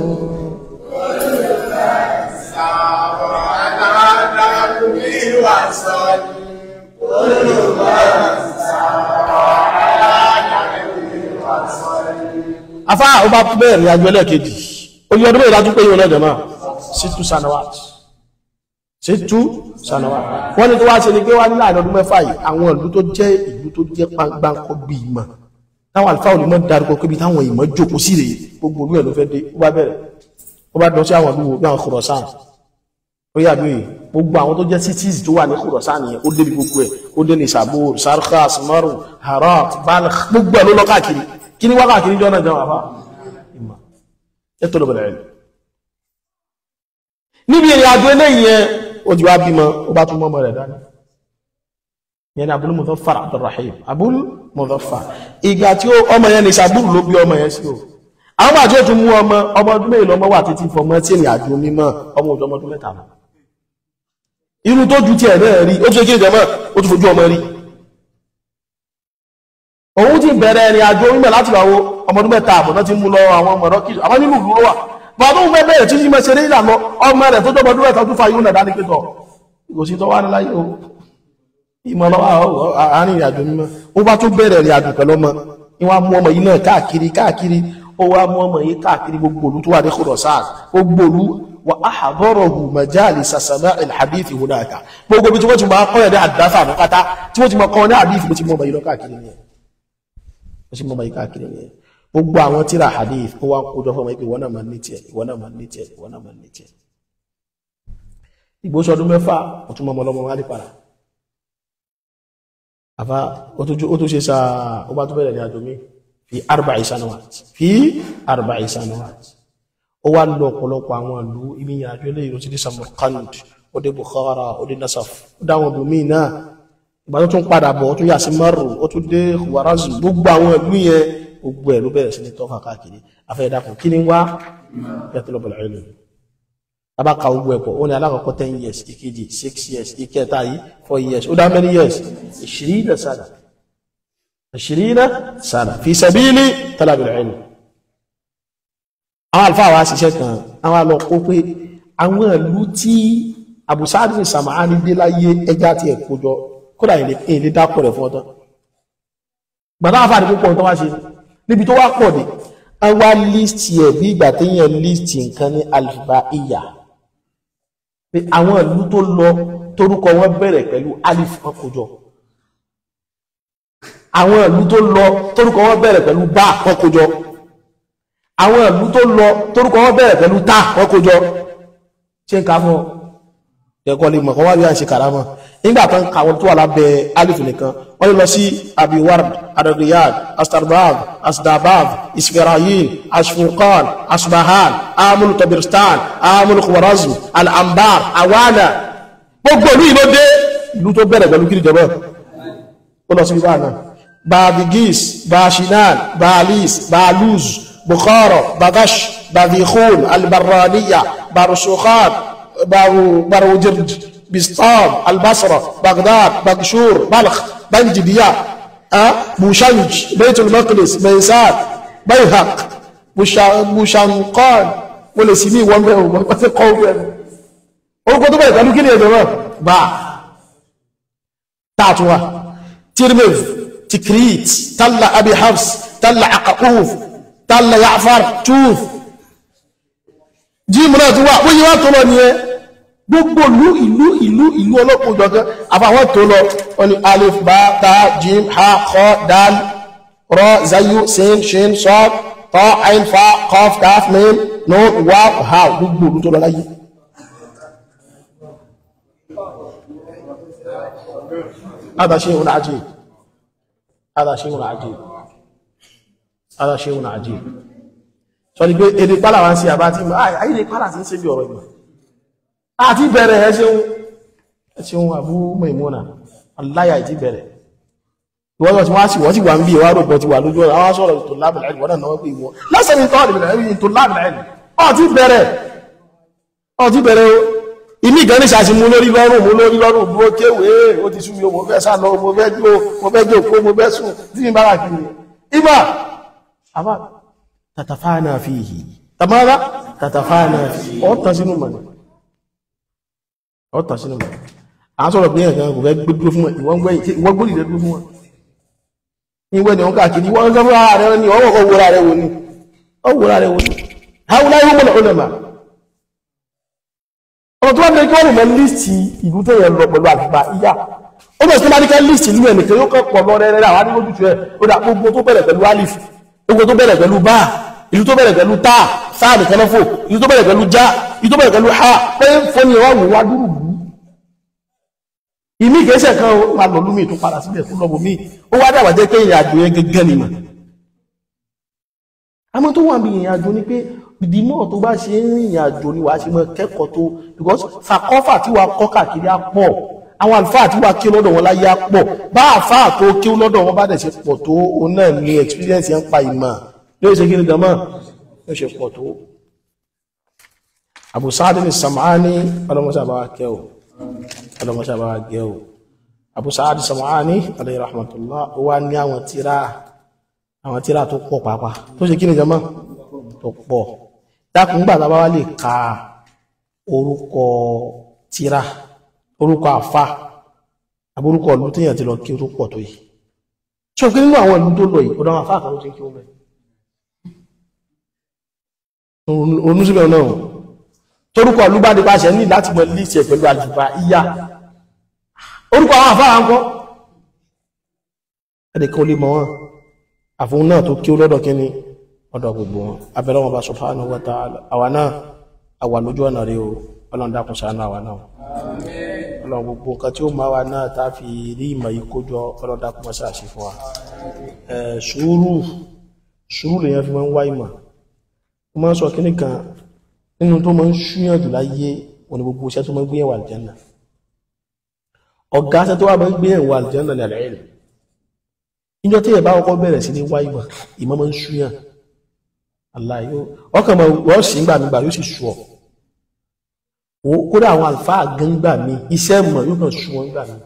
afá ọba bẹ́ẹ̀ ní agbẹ́lẹ̀ kejì orí ọdún mẹ́rin lájú pé yíò lọ́jọ́ máa sítú sanawat sítú sanawat wọ́n ní tó wá ṣe ní pé wá nílà ọdún mẹ́fà yìí àwọn ìlú tó jẹ́ ìlú tó jẹ́ gbáǹkọ́ bí ìmọ̀ táwọn àlùfáà olùmọ̀ darúkọ pé bí táwọn ìmọ̀ jókòó sí rèé gbogbo olú ẹ̀ ló fẹ́ dé ó bá bẹ̀rẹ̀ ó bá dán sí àwọn ìlú bí àwọn Khurasan ó yà bí gbogbo àwọn tó jẹ́ cities tó wà ní Khurasan yẹn ó débi gbogbo ẹ̀ ó dé ní Sabur Sarkhas Maru Harat Balkh gbogbo ẹ̀ ló lọ káàkiri kí ni wákàtí ní jọ́nà jẹun àfá ìmọ̀ ẹ̀tọ́ bẹ̀rẹ̀ rẹ̀ níbi ìrìn àjò eléyìí yẹn ó ti wá bímọ ó bá tún mọ́mọ́ rẹ̀ dání yẹn ni Abul Mudhaffar Abdurrahim Abul Mudhaffar ìgbà tí ọmọ yẹn ní Sabur ló bí ọmọ yẹn sí o àwọn àti ó tún mú ọmọ ọmọ ọdún mẹ́rin lọmọ wà títí fọmọ tí ìrìn àjò mímọ́ ọmọ òjò ọmọ ọdún mẹ́ta lọ irú tó ju tiẹ̀ náà rí ó tún ṣe kí ìjọmọ́ ó tún fojú ọmọ rí òun ti bẹ̀rẹ̀ ẹ̀rìn àjò orílẹ̀ láti wàwó ọmọdún mẹ́ta àbọ̀ná ti mú lọ àwọn ọmọ ọ̀rọ̀ kìí àwọn nínú ìlú wà bá tó ń fẹ́ bẹ̀rẹ̀ tí mọ́ ṣeré ìlànà ọmọ rẹ̀ tó jọ ọmọdún mẹ́ta tó fa yóò nàdá ní pẹ́tọ̀ ìgòsí tó wá ní láyé o ìmọ̀ lọ́wọ́ àárín ìrìn àjò mímọ́ ó bá tó bẹ̀rẹ̀ ìrìn àjò pẹ̀lú ọmọ ni wọ́n mú ọmọ yìí náà káàkiri káàkiri ó wá mú ọmọ yìí káàkiri gbogbo olú tó wà ní Khurasan gbogbo olú wa ahadarahu majalisa sama'il hadith hunaka gbogbo bí tí wọ́n ti máa kọ́ ẹ̀ ní àdáfà àbúkátá tí wọ́n ti máa kọ́ ní hadith bí ti mú ọmọ yìí lọ káàkiri nìyẹn ó sì mọ́ báyìí káàkiri ní ẹ̀ gbogbo àwọn tíra hadith ó wá ń kójọ fún ọmọ ìpé ìwọ́n náà máa ní tiẹ̀ ìwọ́n náà máa ní tiẹ̀ ìwọ́n náà máa ní tiẹ̀ ìgbóṣọ ọdún mẹ́fà ó tún mọ́ ọmọ wá ní para àfa ó tún ṣe sáà ó bá tún bẹ̀rẹ̀ ní àjò mi fi arba'i sanawat fi arba'i sanawat ó wá lọ ọ̀pọ̀lọpọ̀ àwọn ìlú ibi ìrìnàjò ilé ìrò ti dé Samarkand ó dé Bukhara ó dé Nasaf ó dáwọn ibòmíì náà ìgbà tó tún padà bọ̀ ó tún yà sí Maru ó tún dé Khwarazm gbogbo àwọn ìlú yẹn gbogbo ẹ̀ ló bẹ̀rẹ̀ sí ní tọ́ka káàkiri afẹ́dàkùn kí ni wá yatlubul ilm abaka gbogbo ẹ̀pọ̀ ó ní alákọ̀ọ́kọ́ ten years ìkejì six years ìkẹta yìí four years ó dá many years ishirina sana ishirina sana fi sabili talabil ilm àwọn àlùfáà wa ṣiṣẹ́ kan àwọn àlọ́ kó pé àwọn ìlú tí Abu Sa'd Sam'ani dé láyé ẹja ti ẹ̀ kójọ kódà ilé dápọ̀ rẹ̀ fún ọtọ́ gbàtà àfàdé púpọ̀ tó wá ṣe níbi tó wá pọ̀ dé a wá lístì ẹ̀ bí ìgbà téèyàn lístì nǹkan ní alifba iya pé àwọn ìlú tó lọ torúkọ wọn bẹ̀rẹ̀ pẹ̀lú alif wọn kó jọ àwọn ìlú tó lọ torúkọ wọn bẹ̀rẹ̀ pẹ̀lú bá wọn kó jọ àwọn ìlú tó lọ torúkọ wọn bẹ̀rẹ̀ pẹ̀lú ta wọn kó jọ ṣé n ká fún ọ ẹ̀kọ́ lè mọ̀ kọ́ wá bí a ṣe kàrámọ̀ nígbà tán kàwọn tó wà lábẹ́ alif nìkan wọ́n lè lọ sí abiward adadiyad astarbab asdabab isfirayil ashfurqan asbahan amul tabirstan amul khwarazm al-anbar awana gbogbo ìlú ìlú dé ìlú tó bẹ̀rẹ̀ pẹ̀lú kiri jẹ̀bọ̀ ó lọ sí ibà náà babigis bashinan balis baluz bukhara bagash bavikhun albarraniya barusukhan باروجرد بسطام البصرة بغداد بغشور بلخ بنجبيا bushanj baitul maqdis baisat bayhaq bushanqan mo lè sí ní ìwọ́n bẹ́ẹ̀ o wọ́n ti kọ́ bẹ́ẹ̀ orúkọ tó bẹ̀rẹ̀ pẹ̀lú kí ni ẹ̀dọ̀ náà bá tààtùwà tirmidh tikrit talla abi hafs talla aqaquf talla ya'far tooth jíìmù náà ti wà wọ́n yí wá tó lọ nìyẹn gbogbo ìlú ìlú ìlú ìlú ọlọ́pọ̀ ìjọ̀gán àfàwọn tó lọ wọ́n ni alif bá ta jim ha kọ́ dal rọ zayu sin shin sọ́d tọ́ ain fa kọf kaf mim nun wá ha gbogbo ìlú tó lọ láyé هذا شيء عجيب هذا شيء عجيب هذا شيء عجيب sọ ni pé èdè pálá wá ń sí àbá tí mọ́ àyí lè pálá sí ń ṣe bí ọ̀rọ̀ ìgbà àti bẹ̀rẹ̀ ẹ ṣeun ẹ ṣeun Abu Maimuna aláyà ìtí bẹ̀rẹ̀ ìwọ́n tí wọ́n sì wọ́n sì wà ń bí ìwà rògbọ́n ti wà lójú ọ̀rọ̀ àwọn sọ̀rọ̀ tó lábìlẹ̀ ẹ̀lì wọ́n náà náwó pé ìwọ́ lásán ní tọ́ọ̀lì bẹ̀rẹ̀ tó lábìlẹ̀ ẹ̀lì ọ̀ ti bẹ̀rẹ̀ ọ̀ ti bẹ̀rẹ̀ o ìmí ìgan ní ṣàṣì mú lórí lọ́rùn mú lórí lọ́rùn bó kéwèé ó ti súnmi mo fẹ́ sálọ mo fẹ́ jó mo fẹ́ jó kó mo fẹ́ sùn tí mi bára kiri ibà àbá tàtàfáànà fi hì tàmára tàtàfáànà fi ọ̀tàn sínú mọ̀ ọ̀tàn sínú mọ̀ à ń sọ̀rọ̀ bí ẹ̀kan kò fẹ́ gbé dúró fún wọn ìwọ́n gbé ìwọ́n gbórí rẹ̀ dúró fún wọn ìwẹ́ ni wọ́n káàkiri wọ́n sọ fún ara rẹ̀ ní ọwọ́ kọ́ wúra rẹ̀ wò ní ọwọ́ rẹ̀ wò ní haúlá yóò mọ̀ lọ́nà mà ọ̀rọ̀ tó wá ní kí wọ́n lè mọ líìsì ìlú tó yẹ lọ pẹ̀lú àgbà ìyá ó bẹ̀rẹ̀ sí máa ní ká líìsì ìlú ẹnìkan yóò kọ́ lọ rẹ̀ rẹ̀ àwọn adúlójútu ẹ̀ ó dà gbogbo tó bẹ̀rẹ̀ pẹ̀lú alif gbogbo tó bẹ̀rẹ̀ pẹ̀lú bá ìlú tó bẹ̀rẹ̀ pẹ̀lú tá sáà nìkan náà fò ìlú tó bẹ̀rẹ̀ pẹ̀lú já ìlú tó bẹ̀rẹ̀ pẹ̀lú ha pé fọ́ni ẹ̀ wá wò wá dúró bù ìmí ìgbésẹ̀ kan ó máa lọ lómi tó padà síbẹ̀ fún lọ́bù mí ó wá dàgbà jẹ́ pé ìrìn àjò yẹn gẹ́gẹ́ ni mà àmọ́ tó wà ní ìrìn àjò ni pé ìdìmọ̀ tó bá ṣe ń rìnrìn àjò ni wàá ṣe mọ́ kẹ́kọ̀ọ́ tó because fàkọ́fà tí wàá kọ́ káàkiri á pọ̀ àwọn àlùfáà tí wàá kí lọ́dọ̀ wọn láyé á pọ̀ bá àfáà tó kí lọ́dọ̀ wọn bá dẹ̀ ṣe pọ̀ tó òun náà ní experience yẹn ń pa ìmọ̀ yóò ṣe kí ni gàmọ́ yóò ṣe pọ̀ tó. Abu Sa'd ní Sam'ani ọlọ́mọṣẹ́ àbáwá kẹ́ o ọlọ́mọṣẹ́ àbáwá gẹ́ o Abu Sa'd Sam'ani alayhi rahmatullah ó wá ní àwọn tíra àwọn tíra tó pọ̀ pàápàá tó ṣe kí ni gàmọ́ tó pọ̀ dákùn gbà tàbá wá lè ka orúkọ tíra orúkọ àfá àbúrúkọ ìlú tí yàn ti lọ kí ó tó pọ̀ tó yìí ṣe òkè nínú àwọn ìlú tó lọ yìí ọ̀dọ̀ àwọn àfá àkàrò tí kí ó mẹ́ onúsíbẹ̀ náà torúkọ ìlú bá dípa ṣẹ ní láti mọ̀ líṣẹ̀ pẹ̀lú àjùbá ìyá orúkọ àwọn àfá àkọ́ ẹ̀dẹ̀kan olè mọ̀ wọn àfún náà tó kí ó lọ́dọ̀ kíní ọ̀dọ̀ gbogbo wọn abẹ́rẹ́ wọn bá subhanahu wa ta'ala àwa náà àwà lójú ọ̀nà rí o ọlọ́run dákun ṣàánú àwa náà ọlọ́run gbogbo nǹkan tí ó máa wà náà tá fi rí ìmọ̀ yìí kójọ ọlọ́run dákun mọ́ ṣàṣì fún wa sùúrù sùúrù lèyàn fi máa ń wá ìmọ̀ mo máa ń sọ kíní kan nínú tó máa ń ṣúyàn jù láyé wọn ni gbogbo iṣẹ́ tó máa ń gbé ẹ̀wà àlìjẹ́nà ọ̀gá iṣẹ́ tó wà máa ń gbé ẹ̀wà àlìjẹ́nà ní àlẹ́ rẹ̀ níjọ́ tí ẹ̀ bá kọ́kọ́ bẹ̀rẹ̀ sí ní wá ìmọ̀ ìmọ̀ máa ń ṣúyàn aláyó ọkàn mọ̀ wọ́n sì ń gbà mí gbà yóò sì ṣù ọ́ kódà àwọn àlùfáà gan gbà mí iṣẹ́ mọ̀ yóò kàn ṣù wọ́n gbà mí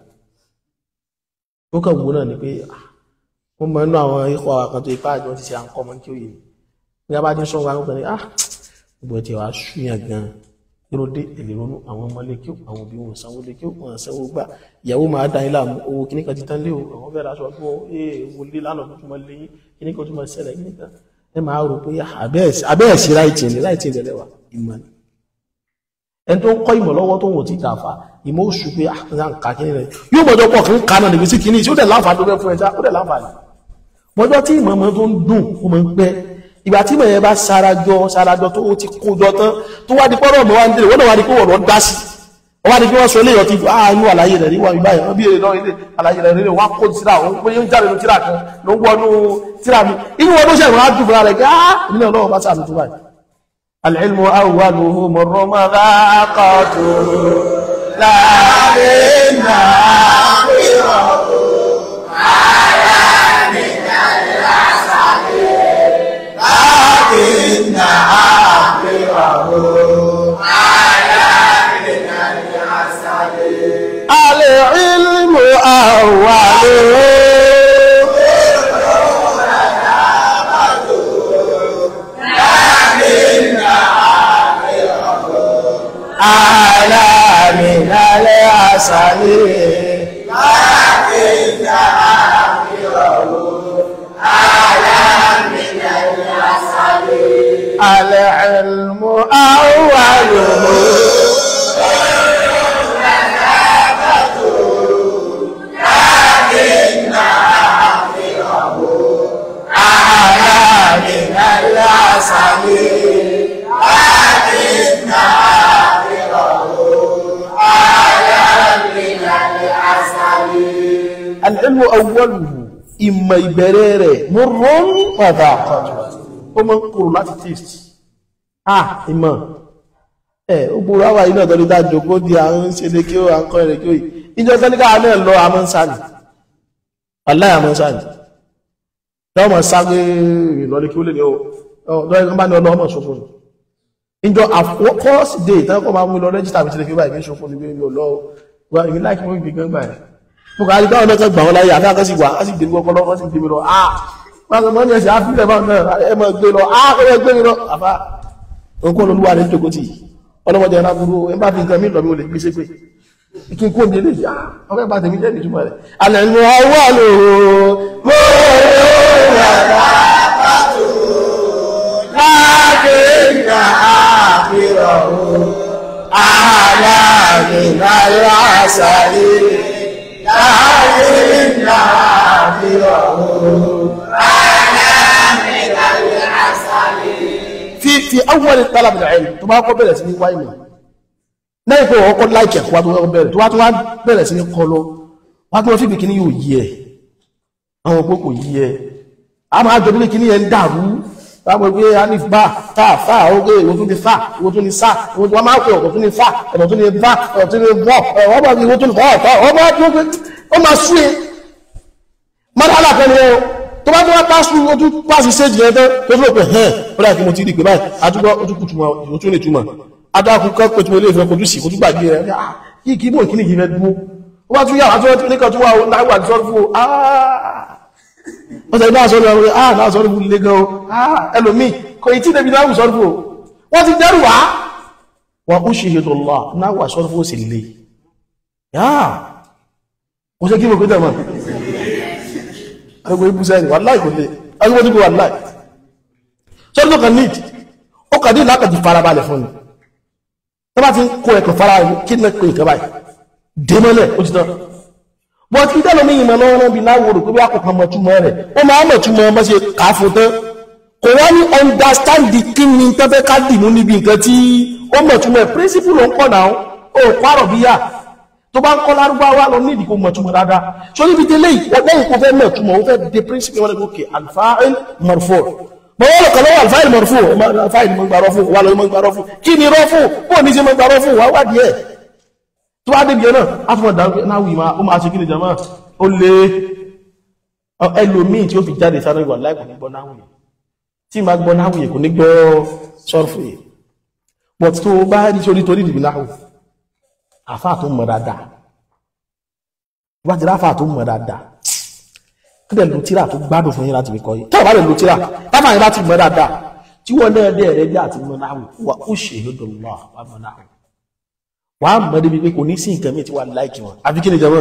ó kàn wò náà ni pé wọ́n mọ̀ nínú àwọn ikọ̀ àkàn tó ipá àjọ ti ṣe à ń kọ́ ọmọ kí ó yẹ ní a bá ti ń sọ wọn pẹ̀lú ah gbogbo ẹ̀ tí wàá ṣùyàn gan yóò dé èlé ronú àwọn ọmọ lé kí àwọn òbí wọn sanwó lé kí wọn sanwó gbà ìyàwó máa dá yín láàmú owó kíní kan ti tán lé o àwọn fẹ́ẹ́ raṣọ fún ọ ee wo lé lánàá tó tún máa lé yín kíní kan tó máa ṣẹlẹ̀ kíní kan ẹ máa rò pé abẹ́ẹ̀sí ráìtì ẹ̀ ráìtì ẹ̀ lẹ́wà ìmọ̀ ni ẹni tó ń kọ́ ìmọ̀ lọ́wọ́ tó ń wò tí dàfà ìmọ̀ oṣù pé àkà kíní rẹ̀ yóò mọ̀jọ́ pọ̀ kí ń ka náà níbi sí kíní tí ó dẹ̀ láǹfààní tó fẹ́ fún ẹja ó dẹ̀ láǹfààní mọ̀jọ́ tí ìmọ̀ mọ̀ tó ń dùn ó mọ̀ ń pẹ́ ìgbà tí ìmọ̀ yẹn bá sarajọ sarajọ tó ti kó jọ tán tó wá di pọ́nrọ̀ mọ́ wá ń délé wọ́n náà wá di pé wọ́n lọ dá sí wọ́n wá di pé wọ́n sọ eléyọ̀ ti ah inú àlàyé rẹ̀ rí wà mí báyìí wọ́n bí èrè náà ilé àlàyé rẹ̀ rí wọ́n á kó tíra òun pé yóò jáde nínú tíra kan ló ń wọnú tíra mi inú wọn ló ṣe ìwọ̀n á dùn fúnra rẹ̀ pé ah ìdílé ọlọ́run bá sàmì tó báyìí. العلم أوله مر مذاقته لكن آخره لكن آخره العلم أوله ààlà mìnàlẹ̀ àṣàlẹ̀ العلم أوله أعلى من العسل العلم أوله إما يبرر مر وذاقته ó mọ́ ń kúrò láti taste ah ìmọ̀ ẹ̀ ó gbúrò àwà iná ọ̀dọ́ nígbà jòkó di àwọn ń ṣe lé kí ó à ń kọ́ ẹ̀rẹ̀ kí ó yìí ìjọ sẹ́níkà náà lọ àmọ́ ń sáàlì aláì àmọ́ ń sáàlì lọ́wọ́ mọ̀ sáré ìlọlé kí ó lè ní ọ̀dọ́ ẹgbẹ́ bá ní ọlọ́ ọmọ ṣòfò ní ìjọ àfọkọ́sì dé ìtẹ́kọ̀ máa mú lọ rẹ́jísítà mi ti lè fi báyìí ṣòfò ní bí ọlọ́ wa èmi láìkí mọ́ ìgbì gan báyìí mo kà á rí báwọn náà kan gbà wọn láyé àfi àkọsí wà á sì gbé gbọ́ ọpọlọ wọn sì gbé mi lọ ah máa mọ́ ní ẹ̀sẹ̀ àfihàn máa náà ẹ máa gbé lọ ah ó yẹ gbé mi lọ àbá nǹkan olúwa rẹ̀ ń jókòó tì ọlọ́mọdé ẹ̀rọ aburú ẹ bá fi nǹkan mi lọ mi ò lè gbé ṣépè kí n kó ní ilé ìyá ọkọ̀ ìbá tèmi jẹ́ ìtumọ̀ rẹ̀ alẹ́ ní ọwọ́ lò ó láàkínà àfihàn àlàmìnà lásàrí láàkínà في في اول طلب العلم tó bá kọ́ bẹ̀rẹ̀ sí ní wá ìmọ̀ lẹ́yìn pé wọ́n kọ́ láìkẹ̀ wá tó wọ́n bẹ̀rẹ̀ tó wá tó wá bẹ̀rẹ̀ sí ní kọ́ lọ wá tó wọ́n fíbi kíní yóò yí ẹ̀ àwọn òpó kò yí ẹ̀ a máa jọ nílé kíní yẹn ń dàrú láwọn pé alif bá tá fà ókè ìwọ tó ní fà ìwọ tó ní sá ìwọ tó máa pè ọ̀tọ̀ tó ní fà ọ̀tọ̀ tó ní bá ọ̀tọ̀ tó ní bọ̀ ọ̀wọ́ bá ìwọ tó ní fà ọ̀tọ̀ ọ̀wọ́ bá tó ní ó máa sú ẹ mọ́tàlá kan ni ó tó bá tó wá pásù ojú pàṣì séjì ẹ̀tọ́ tó fún òpin hẹ́n ó dá kí mo ti rí pé báyìí àtúgbọ́ ojú kù túnmọ̀ ìwò tún lè túnmọ̀ adákùn kan pé tí mo lè fẹ́ kojú sí kojú gbàgbé rẹ̀ yìí kí mò kíní yìí fẹ́ dúró ó bá tún yà wá tó ní kan tó wà láwà àti sọ́rọ̀ fún o wọ́n sẹ́yìn náà sọ́rọ̀ fún ah náà sọ́rọ̀ fún ilé gan o ah ẹlòmíì kò ì tí débi náà sọ́rọ̀ fún o wọ́n ti dẹ́rù wá wọ́n ó ṣe ètò lọ náà wà sọ́rọ̀ fún ó sì le yáà kò ṣe kí mo pété mọ́ agbègbè ibùsẹ̀ ni wàláì kò lè agbègbè tí kò wàláì sọ́rọ̀ tó kàn ní ó kàn ní ìlàkàtí farabalẹ̀ fún ni tó bá ti ń kó ẹ̀kọ̀ fara kí ní pé ìkẹ́ báyìí dèmọ́lẹ̀ ó ti tán but ìdálọ́ mi ìmọ̀ lọ́wọ́ náà bí láwòrò pé bí àkọ́kọ́ mọ̀ túmọ̀ rẹ̀ ó máa mọ̀ túmọ̀ ọmọ ṣe kà á fún tán kò wá ní understand the kí ni tó fẹ́ ká dìmú níbi nǹkan tí ó mọ̀ túmọ̀ ẹ̀ principle ló ń pọ̀ náà ó pààrọ̀ bí yà tó bá ń kọ́ lárúbáwá lọ ní ìdíkò mọ̀ túmọ̀ dáadáa so níbi délé lẹ́yìn kó fẹ́ mọ̀ túmọ̀ ó fẹ́ de principle wọn lẹ́gbẹ̀ẹ́ alfa'il marfu' bọ́wọ́ lọ kọlọ́wọ́ alfa'il marfu' alfa'il mọ̀ gbà rọ́fù wà lọ́yìn mọ̀ gbà rọ́fù kí ni rọ́fù bó ní ṣe mọ̀ gbà rọ́fù wà wá díẹ̀ tó wá débi náà á tún mọ̀ dáwọ́ náà wì máa ó máa ṣe kí ni jama ó lé ẹlòmíì tí ó fi jáde sáré wà láì kò ní gbọ́ náwó yẹn tí ma gbọ́ náwó yẹn kò ní gbọ́ sọ́rfù yẹn but tó bá rí sórí torí ìdìbò náwó àfáà tó mọ̀ dáadáa wá ti ráfáà tó mọ̀ dáadáa kí lè lo tíra tó gbádùn fún yín láti fi kọ́ yìí tó bá lè lo tíra tábà yín láti mọ̀ dáadáa tí wọ́n náà dé ẹ̀rẹ́ jẹ́ àti mọ̀ náwó wà ó ṣe é lọ́dọ̀ lọ́wọ́ wà mọ̀ náwó wà á mọ̀ débi pé kò ní sí nǹkan mi tí wà láìkì wọn àfi kí ni jẹ́ wọn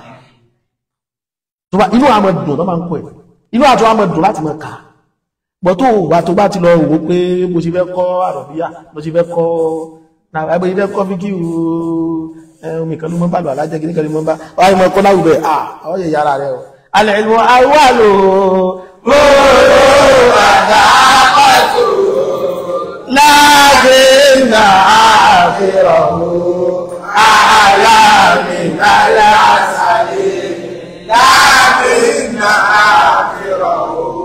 tó bá inú àmọ́ dùn tó máa ń kọ́ ẹ̀ inú àtọ́ àmọ́ dùn láti mọ̀ ká bọ́ tó wà tó bá ti lọ wò pé bó ṣe fẹ́ kọ́ àrọ̀bíyà bó ṣe fẹ́ kọ́ náà ẹgbẹ́ ilé kọ́ fi kí omi kan ló mọ́ bá lọ alájẹ́ kí ní kan ló mọ́ bá wáyé mọ́ kọ́ láwùbẹ̀ à ọ yẹ yára rẹ o alẹ́ ìlú àwọ̀ lò gbòòrò àdáàkọ̀tù láàbẹ̀ náà fẹ́ràn àlàmì lálẹ́ àṣàlẹ̀ láàbẹ̀ náà fẹ́ràn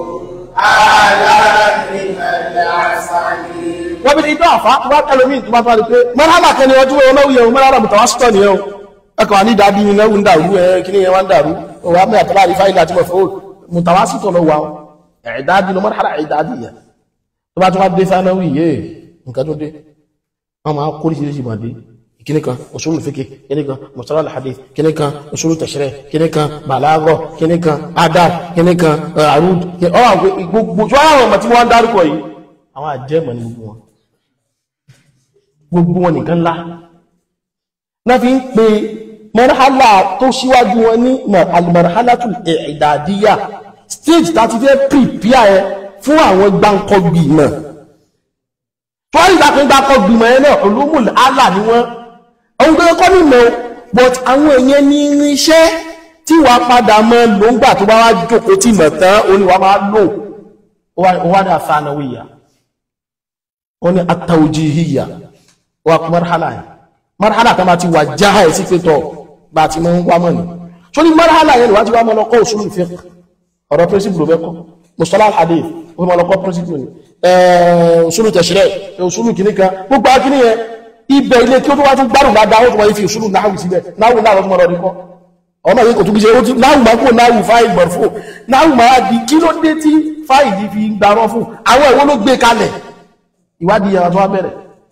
àlàmì lálẹ́ àṣàlẹ̀ wọ́n bí ní ìjọ àfá tó bá tẹ́lómí tó bá tó wá di pé mọ́rálà kẹni wọ́n tí wọ́n lọ́wọ́ yẹn mọ́rálà mọ̀tà wá sítọ̀ nìyẹn ẹkọ̀ ní ìdádí ní lẹ́wù ń dàrú ẹ kí ní yẹn wá ń dàrú ọwọ́ amẹ́ àtàlá rí fáìlì àti mọ̀fẹ́ mọ̀tà wá sítọ̀ lọ wà ẹ̀ẹ́dádí lọ mọ́rálà ẹ̀ẹ́dádí yẹn tó bá tó wá dé sánáwì yé nǹkan tó dé wọ́n máa kó oríṣiríṣi mọ̀ dé kíní kan usul fiqh kíní kan mustalah al-hadith kíní kan usul tashri' kíní kan balagha kíní kan adab kíní kan arud gbogbo tó àwọn ọmọ tí wọ́n ń dárúkọ yìí àwọn àjẹmọ̀ ní gbogbo wọn gbogbo wọn nìkan ńlá náà fi ń pe marhala tó síwájú wọn ní al-marhalatul i'dadiyya stage tàti fẹ́ prepare ẹ fún àwọn gbáǹkọ́gbì náà tó wá nígbà kan gbáǹkọ́gbì mọ̀ ẹ náà ulumul ala ni wọ́n ohun tó kọ́ nìmọ̀ but àwọn èèyàn ní irinṣẹ́ tí wàá padà mọ́ ló ń gbà tó bá wá jókòó tí mọ̀ tán ó ní wàá máa lò ó wá ní àfàànáwìyà ó ní at-tawjihiyya wà kú marhala yẹn marhala kan bá ti wà jáhà ẹ̀ sí pé tọ́ bá ti mọ́ ń wá mọ́ ni tó ní marhala yẹn ni wá ti wá mọ́ lọ́kọ́ usulul fiqh ọ̀rọ̀ principle ló bẹ́kọ́ mustalah al-hadith ó mọ́ lọ́kọ́ principle ni usulu tashri' usulu kìnnìkan gbogbo akíní yẹn ibẹ̀ ilé kí ó tó wá tún gbárùn dáadáa ó tún wáyé fi usulu náhù síbẹ̀ náhù náà lọ́tún mọ́rọ̀ níkọ́ ọmọ yìí kò tún bí ṣe náhù máa kó náhù fáìl bọ̀rọ̀ fún náhù máa di kí ló dé tí fáìl yìí fi ń gbarọ́ fún àwọn ìwọ́n ló gbé kalẹ̀ ìwádìí yẹn tó wá bẹ̀rẹ̀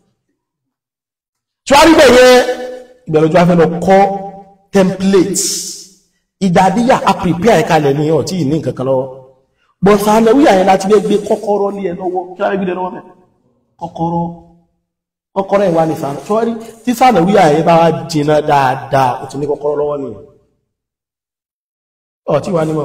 tí wá rí bẹ̀ yẹn ìbẹ̀rẹ̀ tó wá fẹ́ lọ kọ́ templates ìdàdíyà a prepare ẹ̀ka lẹ̀ ní ọ̀tí ìní nǹkan kan lọ́wọ́ bọ̀ sàánàwíyà yẹn láti gbé kọ́kọ́rọ́ lé ẹ lọ́wọ́ kí wọ́n gbé lọ́wọ́ mẹ́ kọ́kọ́rọ́ kọ́kọ́rọ́ ìwà ní sàánà sọ́rí tí sàánàwíyà yẹn bá wá jìnà dáadáa ó ti ní kọ́kọ́rọ́ lọ́wọ́ nìyẹn ọ̀tí wà ní mọ̀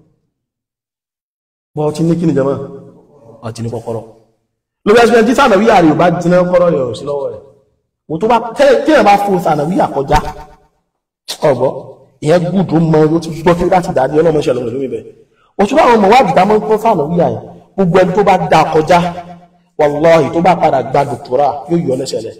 bọ́ ti ní kí ni jẹ́mọ́ ọ̀tí ní kọ́kọ́rọ́ lórí ẹsẹ̀ tí sàánàwíyà rẹ̀ bá jìnà kọ́kọ́rọ́ yẹ̀ sí lọ́wọ́ rẹ̀ wò tó bá tẹ́lẹ̀ bá fún sàánàwíyà kọjá ọ̀gbọ́ ìyẹn gùdù mọ ló ti gbọ́ kí láti dáadé ọlọ́mọ ṣe lọ́wọ́ lórí bẹ̀ òtún àwọn ọmọ wádìí tá mọ́ ń kọ́ sàánàwíyà yẹn gbogbo ẹni tó bá da kọjá wàláhì tó bá padà gba dòkítọ́rà yóò yọ lẹ́sẹ̀lẹ̀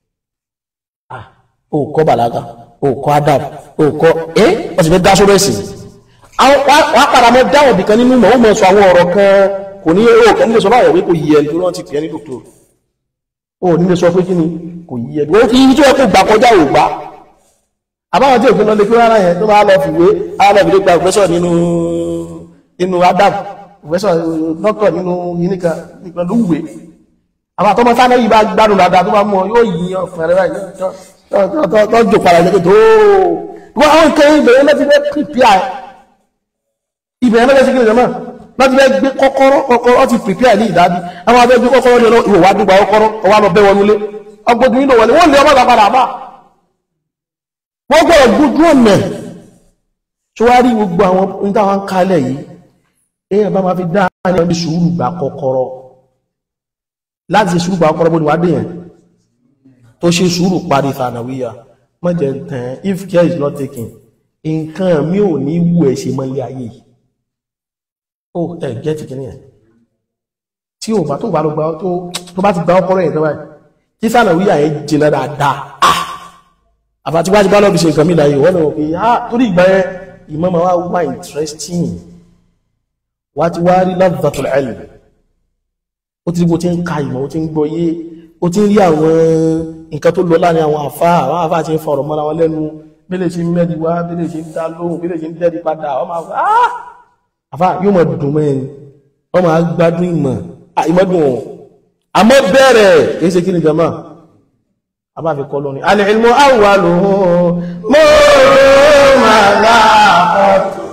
ó kọ́ bàlágà ó kọ́ adab ó kọ́ ẹ́ wọ́n ti fẹ́ dá sórí ẹ̀sìn wọ́n padà mọ́ dáwọ̀ bìkan nínú mọ̀ ó mọ̀ sọ àwọn ọ̀rọ̀ kan kò ní ó kẹ́ nílé sọ báyọ̀ pé kò yí ẹni tó rántí pè é ní dòkítọ́ ó nílé sọ pé kí ni kò yí ẹni wọ́n fi yí tó yẹ kó gbà kọjá ò gbà àbáwọn tí òfin lọ lè kí rárá yẹn tó máa lọ fìwé alábìlẹ̀ gba òfẹ́sọ̀ nínú nínú adam òfẹ́sọ̀ dọ́kítọ̀ nínú yìníkà nípa ló wùwé àwọn àtọmọ sáná yìí bá gbádùn dáadáa tó bá mú ọ yóò yí ọ fẹrẹ báyìí tó jò padà ní tó wọ́n àwọn nǹkan ìbẹ̀rẹ̀ láti fẹ́ prepare ìbẹ̀rẹ̀ láti fẹ́ kíni láti fẹ́ gbé kọ́kọ́rọ́ kọ́kọ́rọ́ ti prepare ní ìdábí àwọn abẹ́ gbé kọ́kọ́rọ́ ní ìwò wá dúgba kọ́kọ́rọ́ ọwá lọ bẹ́ wọn nulé ọgbọ́dún nílò wọlé wọ́n lé ọmọ ìgbà padà bá wọ́n gbọ́dọ̀ gbójú ọ̀nà tó wá rí gbogbo àwọn ohun táwọn ń kalẹ̀ yìí èèyàn bá máa fi dá ní ọdún sùúrù gbà kọ́kọ́rọ́ láti ṣe sùúrù gbà kọ́kọ́rọ́ bó ni wá dé yẹn tó ṣe sùúrù parí fànàwíyà mọ́jẹ̀ tán if care is not taken nǹkan mi ò ní wù ẹ̀ ṣe mọ́lé ayé yìí ó ẹ̀ gẹ́ẹ̀tì kìíní ẹ̀ tí ò bá tó bá lọ gbà tó bá ti gbà ọkọ́rọ́ yẹn tó báyìí tí fànàwíyà yẹn jìnà dáadáa àbàtí wájú bá lọ́bí ṣe nǹkan mí láyé wọ́n lọ́wọ́ pé á torí ìgbà yẹn ìmọ̀ máa wá wá interesting wá ti wá rí ladhatul ilm ó ti bó ti ń ka ìmọ̀ ó ti ń gbọ́ yé ó ti ń rí àwọn nǹkan tó lọ láàrin àwọn àfá àwọn àfá ti ń fọ̀rọ̀ mọ́ra wọn lẹ́nu bílẹ̀ ṣe ń mẹ́rin wá bílẹ̀ ṣe ń dá lóhùn bílẹ̀ ṣe ń dẹ́rí padà wọ́n máa fà á àfá yóò mọ̀ dùn mẹ́rin wọ́n máa gbádùn ìmọ̀ ìmọ̀ dùn ọ̀ àmọ́ bẹ̀rẹ̀ kì í ṣe kí ni jama abáfi kọ́ lónìí alìlmù awwaluhu mọ́rún màláàkọ́tù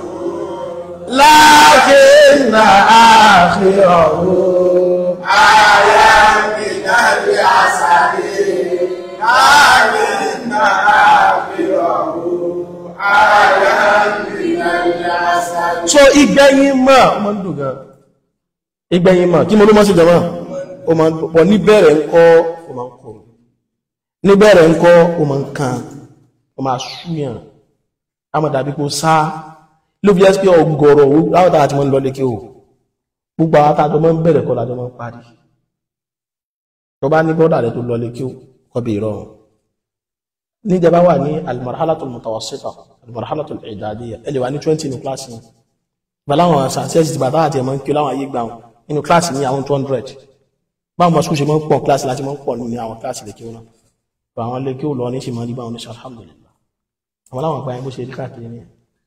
lákínà àkhírahu àyà ìdárí àsàrí lákínà àkhírahu àyà ìdárí àsàrí. so ìgbẹ̀yìn mọ̀ ó máa ń dùn gan ìgbẹ̀yìn mọ̀ kí mo ló mọ́ sí jama ó máa ń pọ̀ níbẹ̀rẹ̀ ńkọ́ ó máa ń kọ̀rọ̀ níbẹ̀rẹ̀ ń kọ́ o ma ń kan o ma ṣúyàn a ma dàbí kó sá ló fi ẹ́sì pé ọgọ̀rọ̀ láwọn tàà tí wọ́n lọ lékè o gbogbo àwọn tàà tó mọ́ ń bẹ̀rẹ̀ kọ́ lájọ́ mọ́ ń parí tó bá ní bọ́dà rẹ̀ tó lọ lékè o kọ́ bí ìrọ̀rùn níjẹba wà ní almarhalatul mutawassita almarhalatul i'dadiyya ẹ lè wà ní 20 ní kíláàsì yìí bàláwọn sàṣẹ́sì ti bàtà àti ẹ̀mọ́ ń kí láwọn ayé gbà wọn nínú kíláàsì ní àwọn 200 báwọn mọ̀ ṣe mọ́ ń pọ̀ kíláàsì láti mọ́ ń pọ̀ ní àwọn kíláàsì lékè wọn náà àwọn ilé kí ó lọ ní ṣe máa rí bá wọn ní ṣe alhamdulillah àwọn láwọn àpáyẹ bó ṣe rí káàkiri ní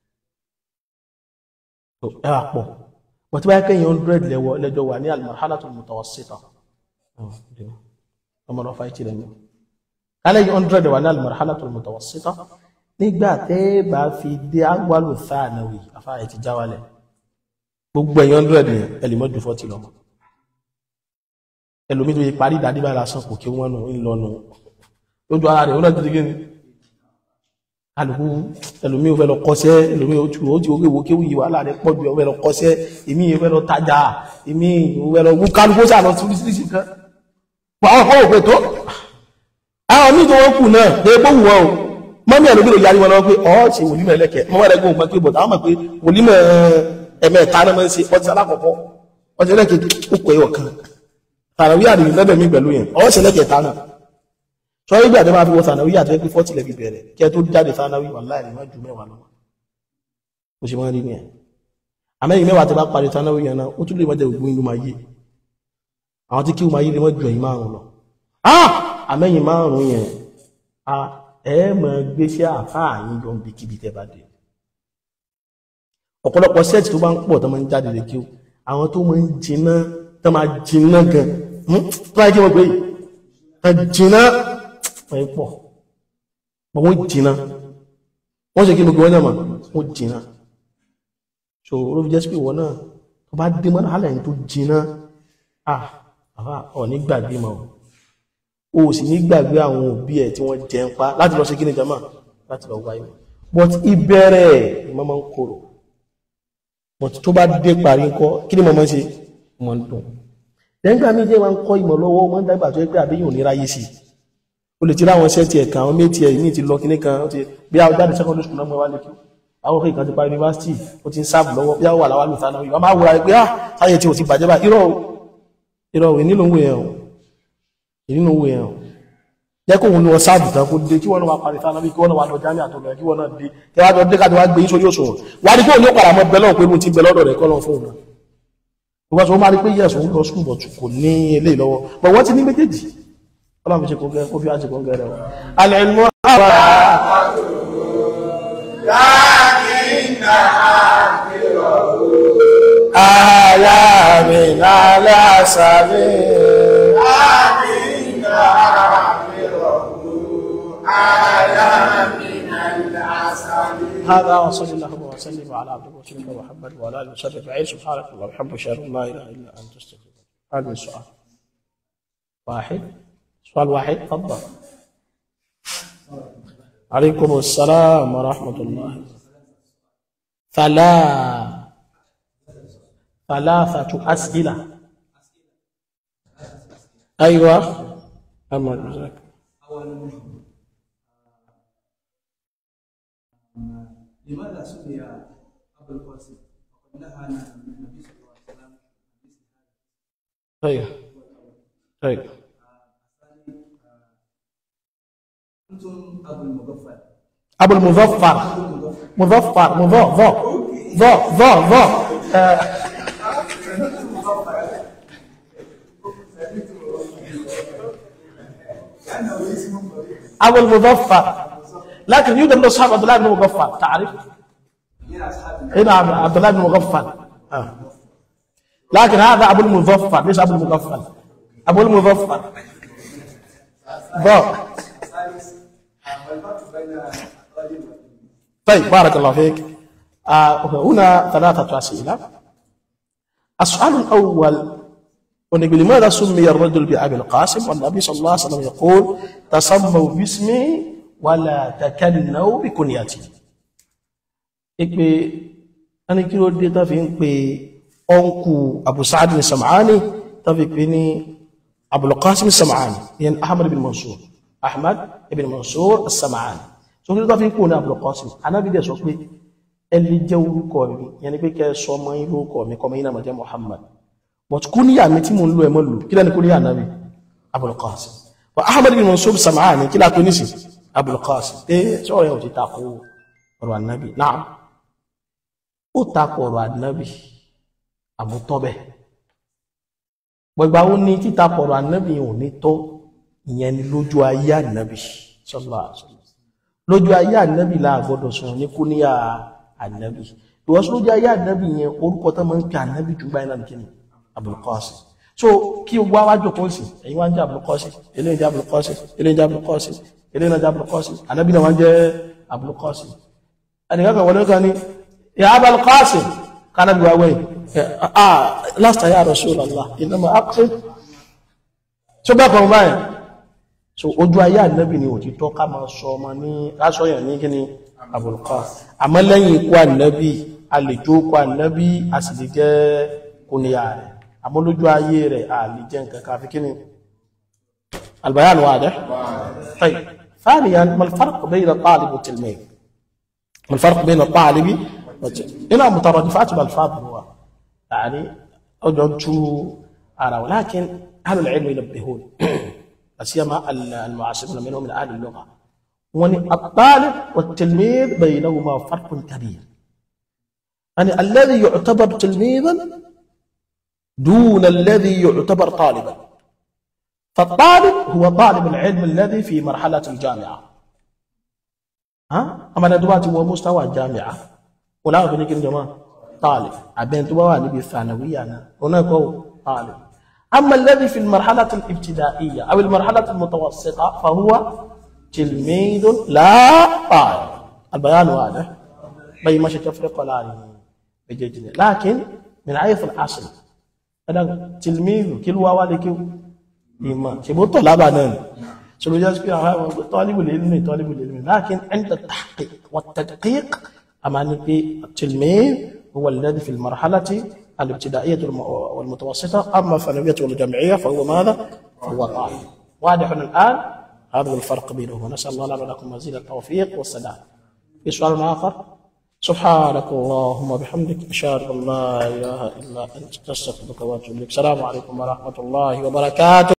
ẹwà pọ̀ wọ́n tí bá yẹ́ kẹ́yìn 100 lẹ́wọ́ lẹ́jọ́ wà ní al-marhalatul mutawassita ọmọ lọ fàíkì rẹ̀ ní kálẹ̀ 100 wà ní al-marhalatul mutawassita nígbà tẹ́ bá fi dé agwalu thanawi afáyẹ ti jáwálẹ̀ gbogbo ẹ̀yìn 100 ní ẹlìmọ́jú 40 lọ́mọ ẹlòmí tó yẹ parí ìdádìbà lásán kò kí wọ́n nù ń lọ́nu lójú ara rẹ̀ ó náà ti di gíní alùpù ẹlòmí ò fẹ́ lọ kọ́ṣẹ́ ẹlòmí ò tù ó ti orí ìwò kéwù yìí wàhálà rẹ̀ pọ̀ jù ó fẹ́ lọ kọ́ṣẹ́ èmi ò fẹ́ lọ tajà èmi ò fẹ́ lọ wú kálukú sàlọ sírísírísì kan àwọn ọkọ̀ òpè tó àwọn míì tó wọ́n kù náà lè bó wù wọ́n o mọ́mí ẹ̀ ló gbèrò yarí wọn lọ pé ọ́ ṣe wòlímọ̀ ẹlẹ́kẹ̀ mọ́mọ́ rẹ̀ gbóhùn pé bọ̀dá mọ̀ pé wòlímọ̀ ẹ̀mẹ́ta náà máa ń ṣe ọtí alákọ̀ọ́kọ́ ọtí ẹlẹ́kẹ̀ ó pè é ọ̀kan tànàwí àdìyí lọ́dọ̀ mi pẹ̀lú yẹn ọ́ ṣe ẹlẹ́kẹ̀ta náà sọ wípé àti máa fi wọ tànàwí àti ẹgbẹ́ fọ́tì lẹ́bi bẹ̀rẹ̀ kí ẹ tó jáde tànàwí wà láì má ju mẹ́wàá lọ ó ṣe máa rí ní ẹ̀ àmẹ́yìn mẹ́wàá ti bá parí tànàwí yẹn náà ó tún lè má jẹ́ ògbó inú máa yé àwọn tí kí wọ́n máa yé lè má ju ẹ̀yìn márùn lọ àmẹ́yìn márùn yẹn a ẹ mọ̀ gbéṣẹ́ àfáà yín jọ ń bí kíbi tẹ́ bá dé ọ̀pọ̀lọpọ̀ sẹ́ẹ̀tì tó bá ń pọ̀ tó máa ń jáde lè kí àwọn tó máa ń jiná tó máa jiná gan tó máa kí wọ́n gbé yìí jiná wọ́n pọ̀ pọ̀ wọ́n jiná wọ́n ṣe kí gbogbo wọn náà mọ̀ wọ́n jiná so ló fi jẹ́ sí pé ìwọ náà tó bá dé mọ́nà hálẹ̀ tó jiná ah àbá ọ̀ ní gbàgbé mọ́ o sì ní gbàgbé àwọn òbí ẹ̀ tí wọ́n jẹ ń pa láti lọ ṣe kí ni jama láti lọ wáyé but ìbẹ̀rẹ̀ ni mọ́ máa ń korò but tó bá dé parí ńkọ́ kí ni mo máa ń ṣe mo ń dùn lẹ́gbà mi jẹ́ wọn kọ́ ìmọ̀ lọ́wọ́ wọ́n dàgbà tó ẹgbẹ́ àbí yóò ní ráyé sí o lè ti láwọn iṣẹ́ ti ẹ̀ka àwọn méjì ẹ̀ ní ti lọ kíní kan ti bí a jáde secondary school náà mọ́ wá lè kí àwọn òfin kan ti pa university ó ti ń sáàbù lọ́wọ́ bí a wà láwá lùtà náà wọ́n máa wúra pé ah sáyẹ̀ tí o ti bàjẹ́ bá irọ́ irọ́ ìwé nílò òwe yẹn o nínú òwe yẹn o jẹ́ kó òun ní wọn sáàbù tán kó dé kí wọ́n náà wá parí sáà náà bí kí wọ́n náà wá lọ jámì àtọ̀lọ́ kí wọ́n náà dé kí wọ́n náà dé káàdì wá gbé yín sórí òṣùwọ̀n wá ní kó òun ní ó padà mọ́ bẹ́lọ̀ pé mo ti bẹ lọ́dọ̀ rẹ̀ kọ́ lọ́n fóun náà gbogbo àti wọn máa rí pé yẹ̀sùn ń lọ skul bọ̀ kò ní eléyìí lọ́wọ́ bọ̀ wọ́n ti ní méjèèjì ọlọ́run fi ṣe kó gẹ́ kó fi àṣẹ kó gẹ́ rẹ̀ wọ́n. alẹ́ ìlú àwọn àyà mi lálẹ́ àṣà mi. هذا وصلى الله وسلم على عبده ورسوله محمد وعلى اله وصحبه اجمعين سبحانك اللهم وبحمدك اشهد ان لا اله الا انت استغفرك هذا السؤال واحد سؤال واحد تفضل عليكم السلام ورحمة الله ثلاث ثلاثة أسئلة أيوة أما جزاك لماذا سمي أبو القاسم؟ وقد نهى النبي صلى الله عليه وسلم طيب طيب أنتم أبو المغفل أبو المظفر مظفر مظفر ظا ظا ظا آه، لأنه اسم طويل أبو المظفر لكن يوجد من أصحاب عبد الله بن مغفر تعرف؟ من أصحاب هنا عبد عبد الله بن مغفل آه. لكن هذا أبو المظفر ليس أبو المغفل أبو المظفر ظا الثالث والفرق بين الرجل طيب بارك الله فيك آه هنا ثلاثة أسئلة السؤال الأول ونقول لماذا سمي الرجل بأبي القاسم والنبي صلى الله عليه وسلم يقول تسموا باسمي ولا تكنوا بكنيتي ipe ẹni kí ló dé tó fi ń pe ọ̀nkù Abu Sa'ad ní Sam'ani tó fi pe ní Abul Qasim Sam'ani yẹn Ahmad ibn Mansur Ahmad ibn Mansur Sam'ani so kí ló tó fi ń pò ní Abul Qasim anábì dẹ̀ sọ pé ẹni jẹ́ orúkọ mi yẹn ni pé kẹ́ sọ ọmọ yín lórúkọ mi kọ́ ọmọ yín náà máa jẹ́ Muhammad but kúníyà mi tí mo ń lo ẹ̀mọ́ lò kí lẹ́ni kúníyà anábì Abul Qasim but Ahmad ibn Mansur Sam'ani kí lápẹ́ nísì Abul Qasim pé sọ̀rọ̀ yẹn ò ti takò ọ̀rọ̀ anábì náà ó takò ọ̀rọ̀ ànábì àmútọ́bẹ̀ gbogbo àwọn ní títakò ọ̀rọ̀ ànábì ò ní tọ́ ìyẹn ni lójú ayé ànábì sallallahu alaihi wasallam lójú ayé ànábì la gbọ́dọ̀ sọ̀rọ̀ ní kúníyà ànábì ìwọ́sí lójú ayé ànábì yẹn orúkọ tó máa ń pè ànábì jù báyìí náà nìkíni Abul Qasim so kí o wá wájú kó sì ẹ̀yin wá ń jẹ́ Abul Qasim eléyìí jẹ́ Abul Qasim eléyìí jẹ́ Abul Qasim eléyìí náà jẹ́ Abul Qasim ànábì náà wá ń jẹ́ Abul Qasim ẹnìkan kan wọlé kan ní يا أبا القاسم قال أبي وين آه لست يا رسول الله إنما أقصد شو بقى معي so ojú ayé ànábì ni òtítọ́ ká máa sọ ọmọ ní lásọ yẹn ní kíni Abul Qasim àmọ́ lẹ́yìn ikú ànábì a lè jó ikú ànábì a sì lè jẹ́ kúnìyà rẹ̀ àmọ́ lójú ayé rẹ̀ a lè jẹ́ nǹkan kan fi kíni البيان واضح طيب ثانيا ما الفرق بين الطالب والتلميذ ما الفرق بين الطالب والتلميذ هنا مترادفات بالفاظ هو يعني أجدت أرى ولكن أهل العلم ينبهون لا سيما المعاصرون منهم من أهل اللغة وأن الطالب والتلميذ بينهما فرق كبير يعني الذي يعتبر تلميذا دون الذي يعتبر طالبا فالطالب هو طالب العلم الذي في مرحلة الجامعة ها أما ندواتي هو مستوى الجامعة ولا بنيك جماعة طالب عبين تبوا نبي الثانوية أنا هناك هو طالب أما الذي في المرحلة الابتدائية أو المرحلة المتوسطة فهو تلميذ لا طالب البيان واضح بي مش تفرق ولا بجدنا لكن من حيث الأصل أنا تلميذ كل والد ìmọ̀ ṣe bó tọ̀ lábà náà ni ṣe ló jẹ́ sí pé àwọn àwọn tọ́líbù lè lómi tọ́líbù lè lómi lákin ẹ̀ńdà tahqiq wa tadqiq a máa ní pé tilmid huwa alladhi fi al-marhalati al-ibtida'iyyah wal-mutawassita amma الثانوية والجامعية فهو ماذا؟ فهو طالب واضح الآن هذا هو الفرق بينهما نسأل الله لنا ولكم مزيد التوفيق والسداد في سؤال آخر سبحانك اللهم وبحمدك أشهد أن لا إله إلا أنت أستغفرك وأتوب إليك السلام عليكم ورحمة الله وبركاته